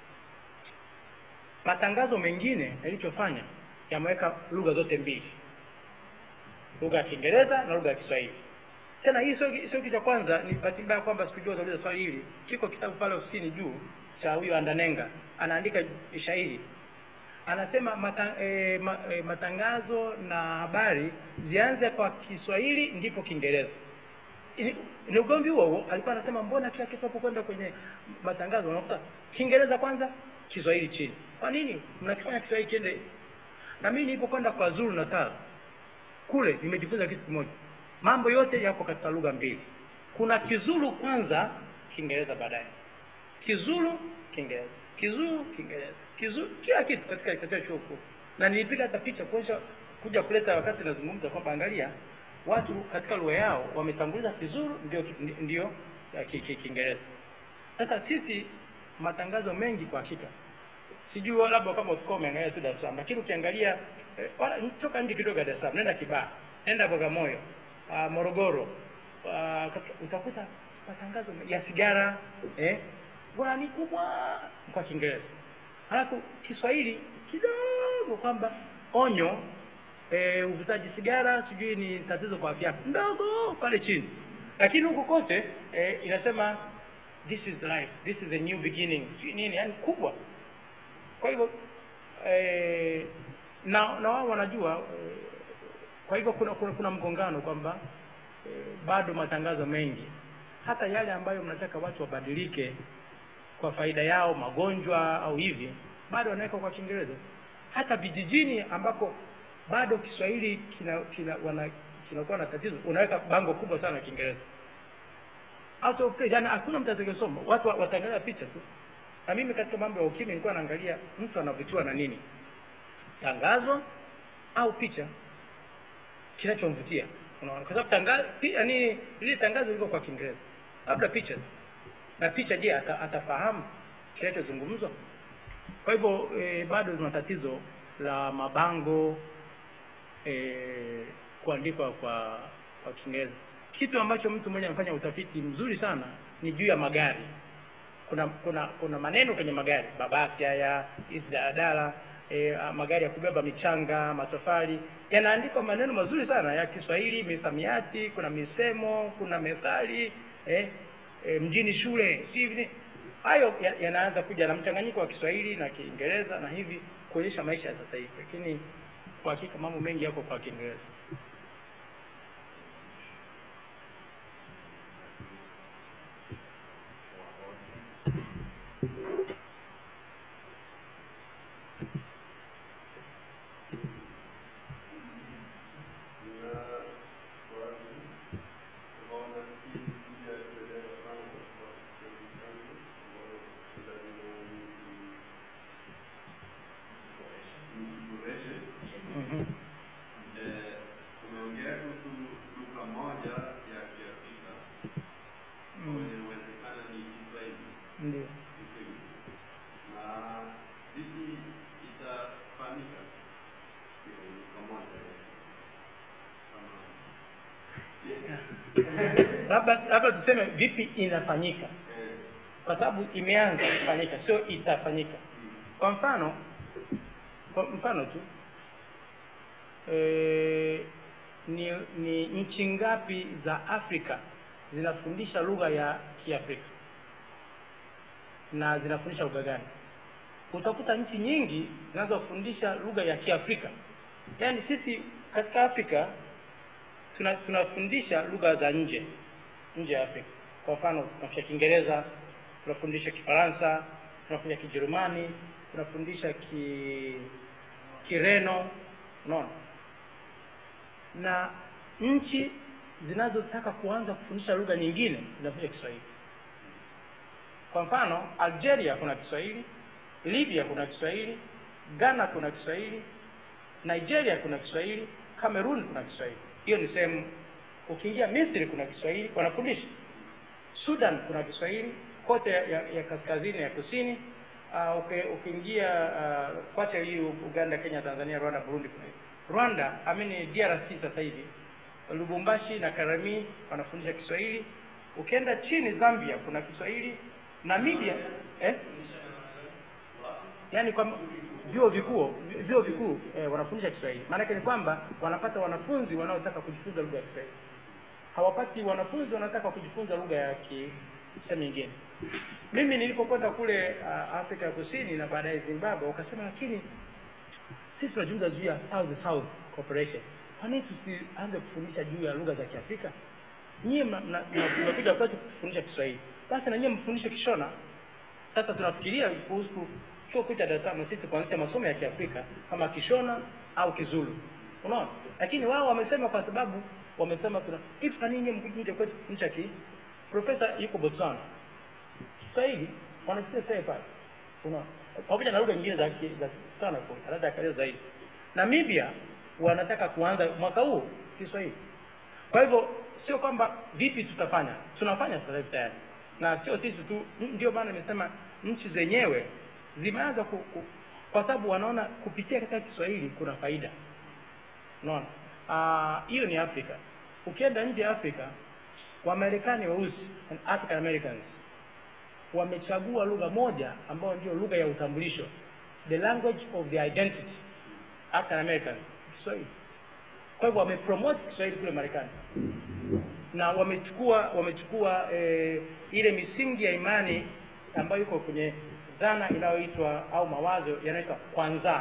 matangazo mengine yalichofanya yameweka lugha zote mbili lugha ya kiingereza na lugha ya kiswahili tena hii sio sio kitu cha kwanza ni bahati mbaya kwamba sikujua utauliza swali hili kiko kitabu pale ofisini juu cha huyo andanenga anaandika shairi anasema mata, e, ma, e, matangazo na habari zianze kwa kiswahili ndipo kiingereza ni ni ugomvi huo huo alikuwa anasema mbona kila kitu hapo kwenda kwenye matangazo unakuta kiingereza kwanza kiswahili chini kwa nini mnakifanya kiswahili kiende na mimi nilipokwenda kwa zuru natal kule nimejifunza kitu kimoja mambo yote yako katika lugha mbili kuna kizulu kwanza kiingereza baadaye kizulu kiingereza kizulu kiingereza kizulu kila kitu katika katika chuo kikuu na nilipiga hata picha kuonyesha kuja kuleta wakati nazungumza kwamba angalia watu katika lugha yao wametanguliza kizulu ndio ndio ya ki- ki- kiingereza sasa sisi matangazo mengi kwa hakika sijui labda kama utakuwa umeangalia tu Dar es Salaam lakini ukiangalia eh, wala toka nje kidogo ya Dar es Salaam nenda Kibaha nenda Bagamoyo uh, Morogoro uh, utakuta matangazo ya sigara eh bwana ni kubwa kwa Kiingereza halafu Kiswahili kidogo kwamba onyo eh, uvutaji sigara sijui ni tatizo kwa afya yako ndogo pale chini lakini huku kote eh, inasema this is life this is a new beginning sijui nini yani kubwa kwa hivyo eh, na na wao wanajua eh, kwa hivyo kuna kuna, kuna mgongano kwamba eh, bado matangazo mengi hata yale ambayo mnataka watu wabadilike kwa faida yao magonjwa au hivi bado wanaweka kwa kiingereza hata vijijini ambako bado kiswahili kina, kina wana kinakuwa na tatizo unaweka bango kubwa sana ya kiingereza out of place yani hakuna mtu atakayesoma watu wa- wataangalia picha tu na mimi katika mambo ya ukimwi nilikuwa naangalia mtu anavutiwa na nini tangazo au picha kinachomvutia unaona kwa sababu tangazo yani lile tangazo liko kwa kiingereza labda picha tu. na picha je ata, atafahamu kinachozungumzwa kwa hivyo e, bado tuna tatizo la mabango e, kuandikwa kwa kwa kiingereza kitu ambacho mtu mmoja amefanya utafiti mzuri sana ni juu ya magari kuna kuna kuna maneno kwenye magari mabasi haya hizi daladala e, magari ya kubeba michanga matofali yanaandikwa maneno mazuri sana ya kiswahili misamiati kuna misemo kuna methali eh, e, mjini shule si hivi hayo ya- yanaanza kuja na mchanganyiko wa kiswahili na kiingereza na hivi kuonyesha maisha ya sasa hivi lakini kwa hakika mambo mengi yako kwa kiingereza mm-hmm. umeongea kuhusu lugha moja ya kiafrika mm. inawezekana ni kiswahili ndio labda labda tuseme vipi inafanyika kwa sababu imeanza kufanyika sio itafanyika kwa mfano kwa mfano tu e, ni ni nchi ngapi za afrika zinafundisha lugha ya kiafrika na zinafundisha lugha gani utakuta nchi nyingi zinazofundisha lugha ya kiafrika yaani sisi katika afrika tuna tunafundisha lugha za nje nje ya afrika kwa mfano tunafundisha kiingereza tunafundisha kifaransa tunafundisha kijerumani tunafundisha ki kireno unaona na nchi zinazotaka kuanza kufundisha lugha nyingine zinafundisha kiswahili kwa mfano algeria kuna kiswahili libya kuna kiswahili ghana kuna kiswahili nigeria kuna kiswahili cameroon kuna kiswahili hiyo ni sehemu ukiingia misri kuna kiswahili wanafundisha sudan kuna kiswahili kote ya, ya, ya kaskazini ya kusini uh, uki, ukiingia uh, kote hii uganda kenya tanzania rwanda burundi kuna rwanda amini drc sasa hivi lubumbashi na karami wanafundisha kiswahili ukienda chini zambia kuna kiswahili namibia eh? yaani kwamba vyuo vikuu vyuo vikuu eh, wanafundisha kiswahili maanake ni kwamba wanapata wanafunzi wanaotaka kujifunza lugha ya kiswahili hawapati wanafunzi wanataka kujifunza lugha ya kisehemu nyingine mimi nilipokwenda kule uh, afrika ya kusini na baadaye zimbabwe wakasema lakini sisi tunajifunza juu ya south south cooperation kwa nini tusianze kufundisha juu ya lugha za kiafrika nyie mnakuja kwetu kufundisha kiswahili basi na nyie mfundishe kishona sasa tunafikiria kuhusu chuo kikuu cha dar es salaam sisi kuanzisha masomo ya kiafrika kama kishona au kizulu unaona lakini wao wamesema kwa sababu wamesema tuna hivi kwa nini mkuja kwetu kufundisha ki profesa yuko botswana kiswahili wanasikia sasa pale unaona pamoja na lugha nyingine za ki- za sana kwa anaweza akaeleza zaidi namibia wanataka kuanza mwaka huu kiswahili kwa hivyo sio kwamba vipi tutafanya tunafanya sasa hivi tayari na sio sisi tu n- ndio maana nimesema nchi zenyewe zimeanza ku, ku, kwa sababu wanaona kupitia katika kiswahili kuna faida unaona Ah, hiyo ni afrika ukienda nje ya afrika wamarekani weusi and african americans wamechagua lugha moja ambayo ndio lugha ya utambulisho the language of the identity african americans kiswahili kwa hivyo wamepromote kiswahili kule marekani na wamechukua wamechukua eh, ile misingi ya imani ambayo iko kwenye dhana inayoitwa au mawazo yanayoitwa kwanza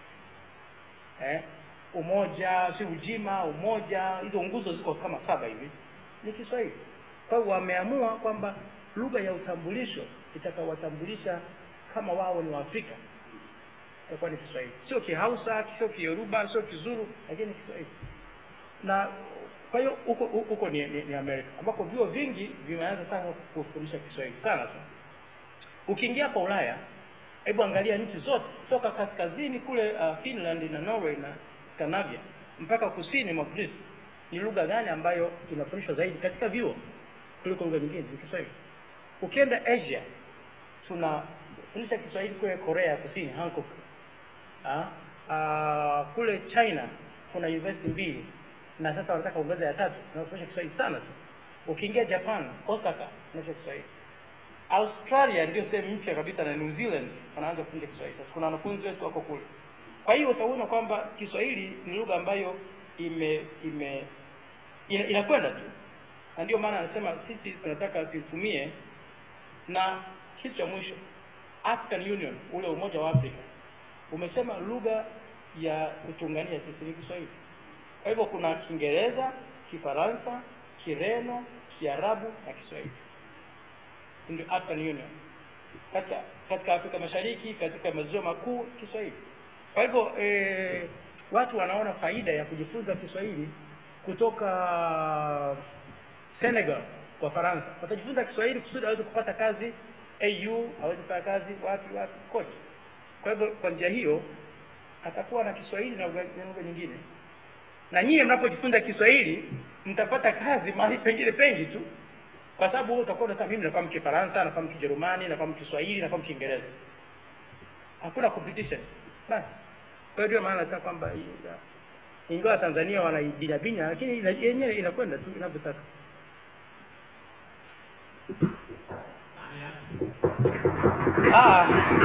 eh, umoja si ujima umoja hizo nguzo ziko kama saba hivi ni kiswahili kwa hivyo wameamua kwamba lugha ya utambulisho itakawatambulisha kama wao ni waafrika itakuwa ni kiswahili sio kihausa sio kiyoruba sio kizuru lakini kiswahili na kwa hiyo huko huko ni, ni, ni amerika ambako vyuo vingi vimeanza sana kufundisha kiswahili sana sana ukiingia kwa ulaya hebu angalia nchi zote toka kaskazini kule uh, finland na norway na scandinavia mpaka kusini mwa greece ni lugha gani ambayo inafundishwa zaidi katika vyuo kuliko lugha nyingine ni kiswahili ukienda asia tunafundisha kiswahili kule korea ya kusini hancock ah, ah, kule china kuna university mbili na sasa wanataka kuongeza ya tatu tunafundisha kiswahili sana tu ukiingia japan osaka tunafundisha kiswahili australia ndio sehemu mpya kabisa na new zealand wanaanza kufundisha kiswahili sasa kuna wanafunzi wetu wako kule kwa hiyo utaona kwamba kiswahili ni lugha ambayo ime ime ina- inakwenda tu na ndio maana anasema sisi tunataka tuitumie na kitu cha mwisho african union ule umoja wa afrika umesema lugha ya kutuunganisha sisi ni kiswahili kwa hivyo kuna kiingereza kifaransa kireno kiarabu na kiswahili ndio african union katika katika afrika mashariki katika maziwa makuu kiswahili kwa hivyo eh, watu wanaona faida ya kujifunza kiswahili kutoka senegal kwa faransa watajifunza kiswahili kusudi aweze kupata kazi au aweze kupata kazi wapi wapi kote kwa hivyo kwa njia hiyo atakuwa na kiswahili na lugha na lugha nyingine na nyie mnapojifunza kiswahili mtapata kazi mahali pengine pengi tu kwa sababu wewe utakuwa unasema mimi nafahamu kifaransa nafahamu kijerumani nafahamu kiswahili nafahamu kiingereza hakuna competition basi kwa hiyo ndio maana nataka kwamba hii- ingawa tanzania wanaibinya binya lakini ina- yenyewe inakwenda tu inavyotaka ah.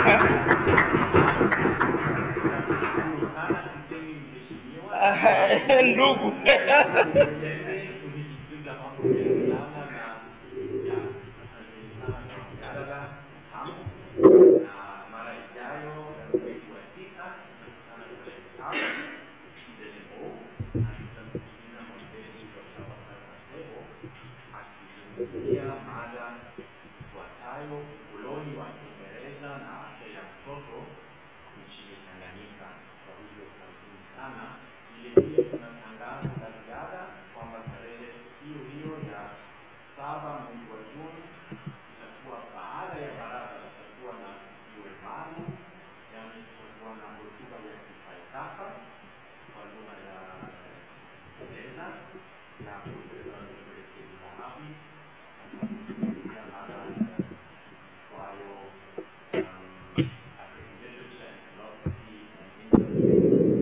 Sana mtemi mheshimiwa. ndugu Tuendelee kujifunza mambo mengi sana na ya asanteni sana kwa mjadala hamu na mara ijayo mwezi wa tisa tutakutana tarehe tano DLO na tutamsikiliza mwenzenu Dr. Bakari Masebo akizungumzia mada ifuatayo ukoloni wa Kiingereza na afya ya mtoto nchini Tanganyika. Kwa hivyo karibuni sana. Vile vile tuna tangazo la ziada kwamba tarehe hiyo hiyo ya saba mwezi wa Juni itakuwa baada ya baraza, tutakuwa na jiwe maalum, yaani tutakuwa na hotuba ya kifalsafa kwa lugha ya Kiingereza na Profesa Dr. Mohamed atazungumzia mada iitwayo um, Architecture and Philosophy and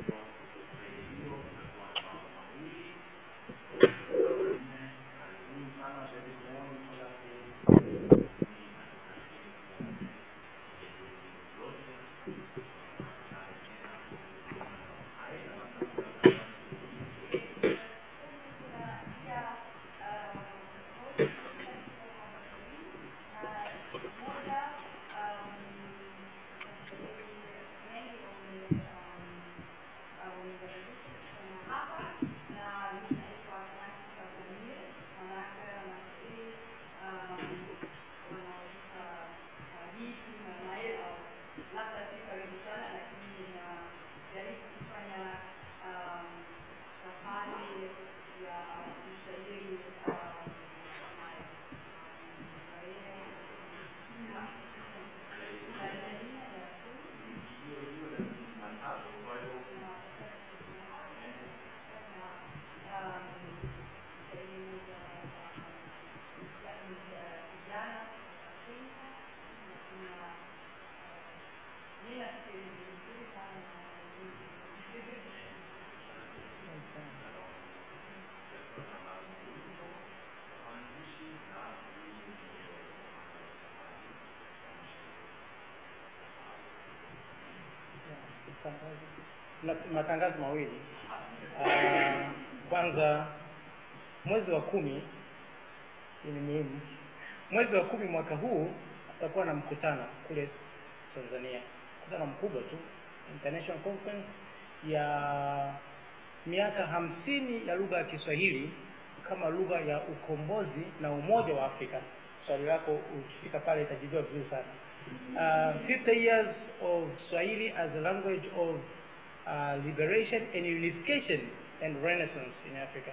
na matangazo mawili Ah, kwanza mwezi wa kumi hii ni muhimu mwezi wa kumi mwaka huu tutakuwa na mkutano kule tanzania mkutano mkubwa tu international conference ya miaka hamsini ya lugha ya kiswahili kama lugha ya ukombozi na umoja wa afrika swali lako ukifika pale itajibiwa vizuri sana uh, 50 years of swahili as a language of uh, liberation and unification and renaissance in africa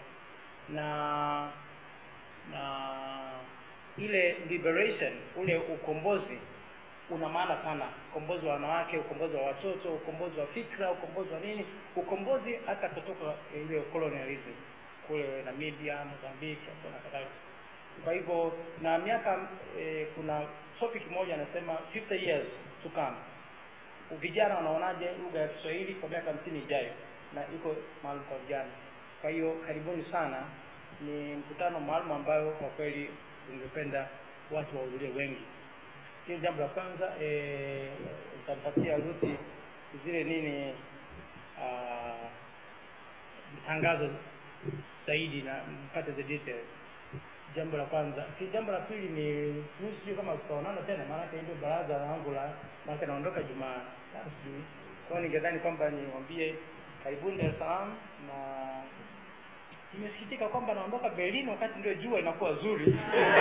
na na ile liberation ule ukombozi una maana sana ukombozi wa wanawake ukombozi wa watoto ukombozi wa fikra ukombozi wa nini ukombozi hata kutoka ile colonialism kule namibia mozambiki hapo na kadhalika kwa hivyo na miaka e, kuna topic moja anasema 50 years to come vijana wanaonaje lugha ya kiswahili kwa miaka hamsini ijayo na iko maalum kwa vijana kwa hiyo karibuni sana ni mkutano maalum ambayo kwa kweli ungependa watu wahudhurie wengi hili jambo la kwanza eh, utampatia ruti zile nini ah, tangazo zaidi na mpate the details jambo la kwanza si jambo la pili ni mimi sijui kama tutaonana tena maanake ndio baraza langu la maanake naondoka jumaa tatu sijui kwao ningedhani kwamba niwambie karibuni dar es salaam na nimesikitika kwamba naondoka berlin wakati ndio jua inakuwa zuri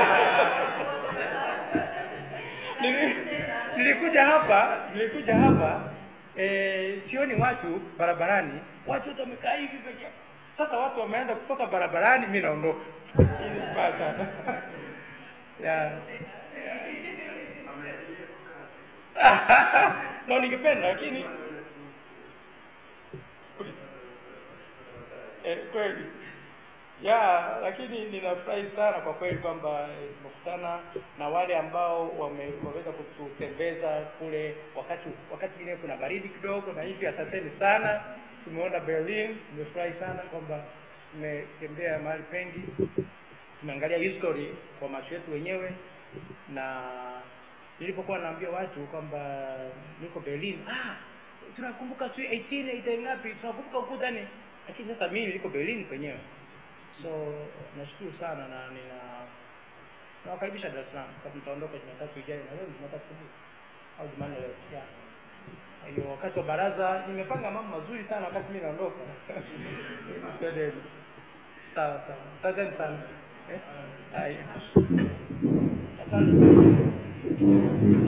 Nili- nilikuja hapa nilikuja hapa e, sioni watu barabarani watu wote wamekaa hivi peke yao. sasa watu wameanza kutoka barabarani mi naondoka Hii ni mbaya sana yeah. no ningependa lakini eh, kweli ya lakini ninafurahi sana kwa kweli kwamba eh, tumekutana na wale ambao wame, wameweza kututembeza kule wakati wakati mwingine kuna baridi kidogo na hivi asanteni sana tumeona berlin tumefurahi sana kwamba tumetembea mahali pengi tumeangalia history kwa macho yetu wenyewe na nilipokuwa naambia watu kwamba niko berlin ah tunakumbuka si 18 ngapi tunakumbuka ukuta ni lakini sasa mimi niko berlin penyewe so nashukuru sana na nina nawakaribisha dar es salaam kama mtaondoka jumatatu ijayo na leo ni jumatatu asubuhi au jumanne leo yeah. Kwa hiyo wakati wa baraza nimepanga mambo mazuri sana wakati mimi naondoka Twendeni. sawa sawa asanteni sana eh? Haya. asante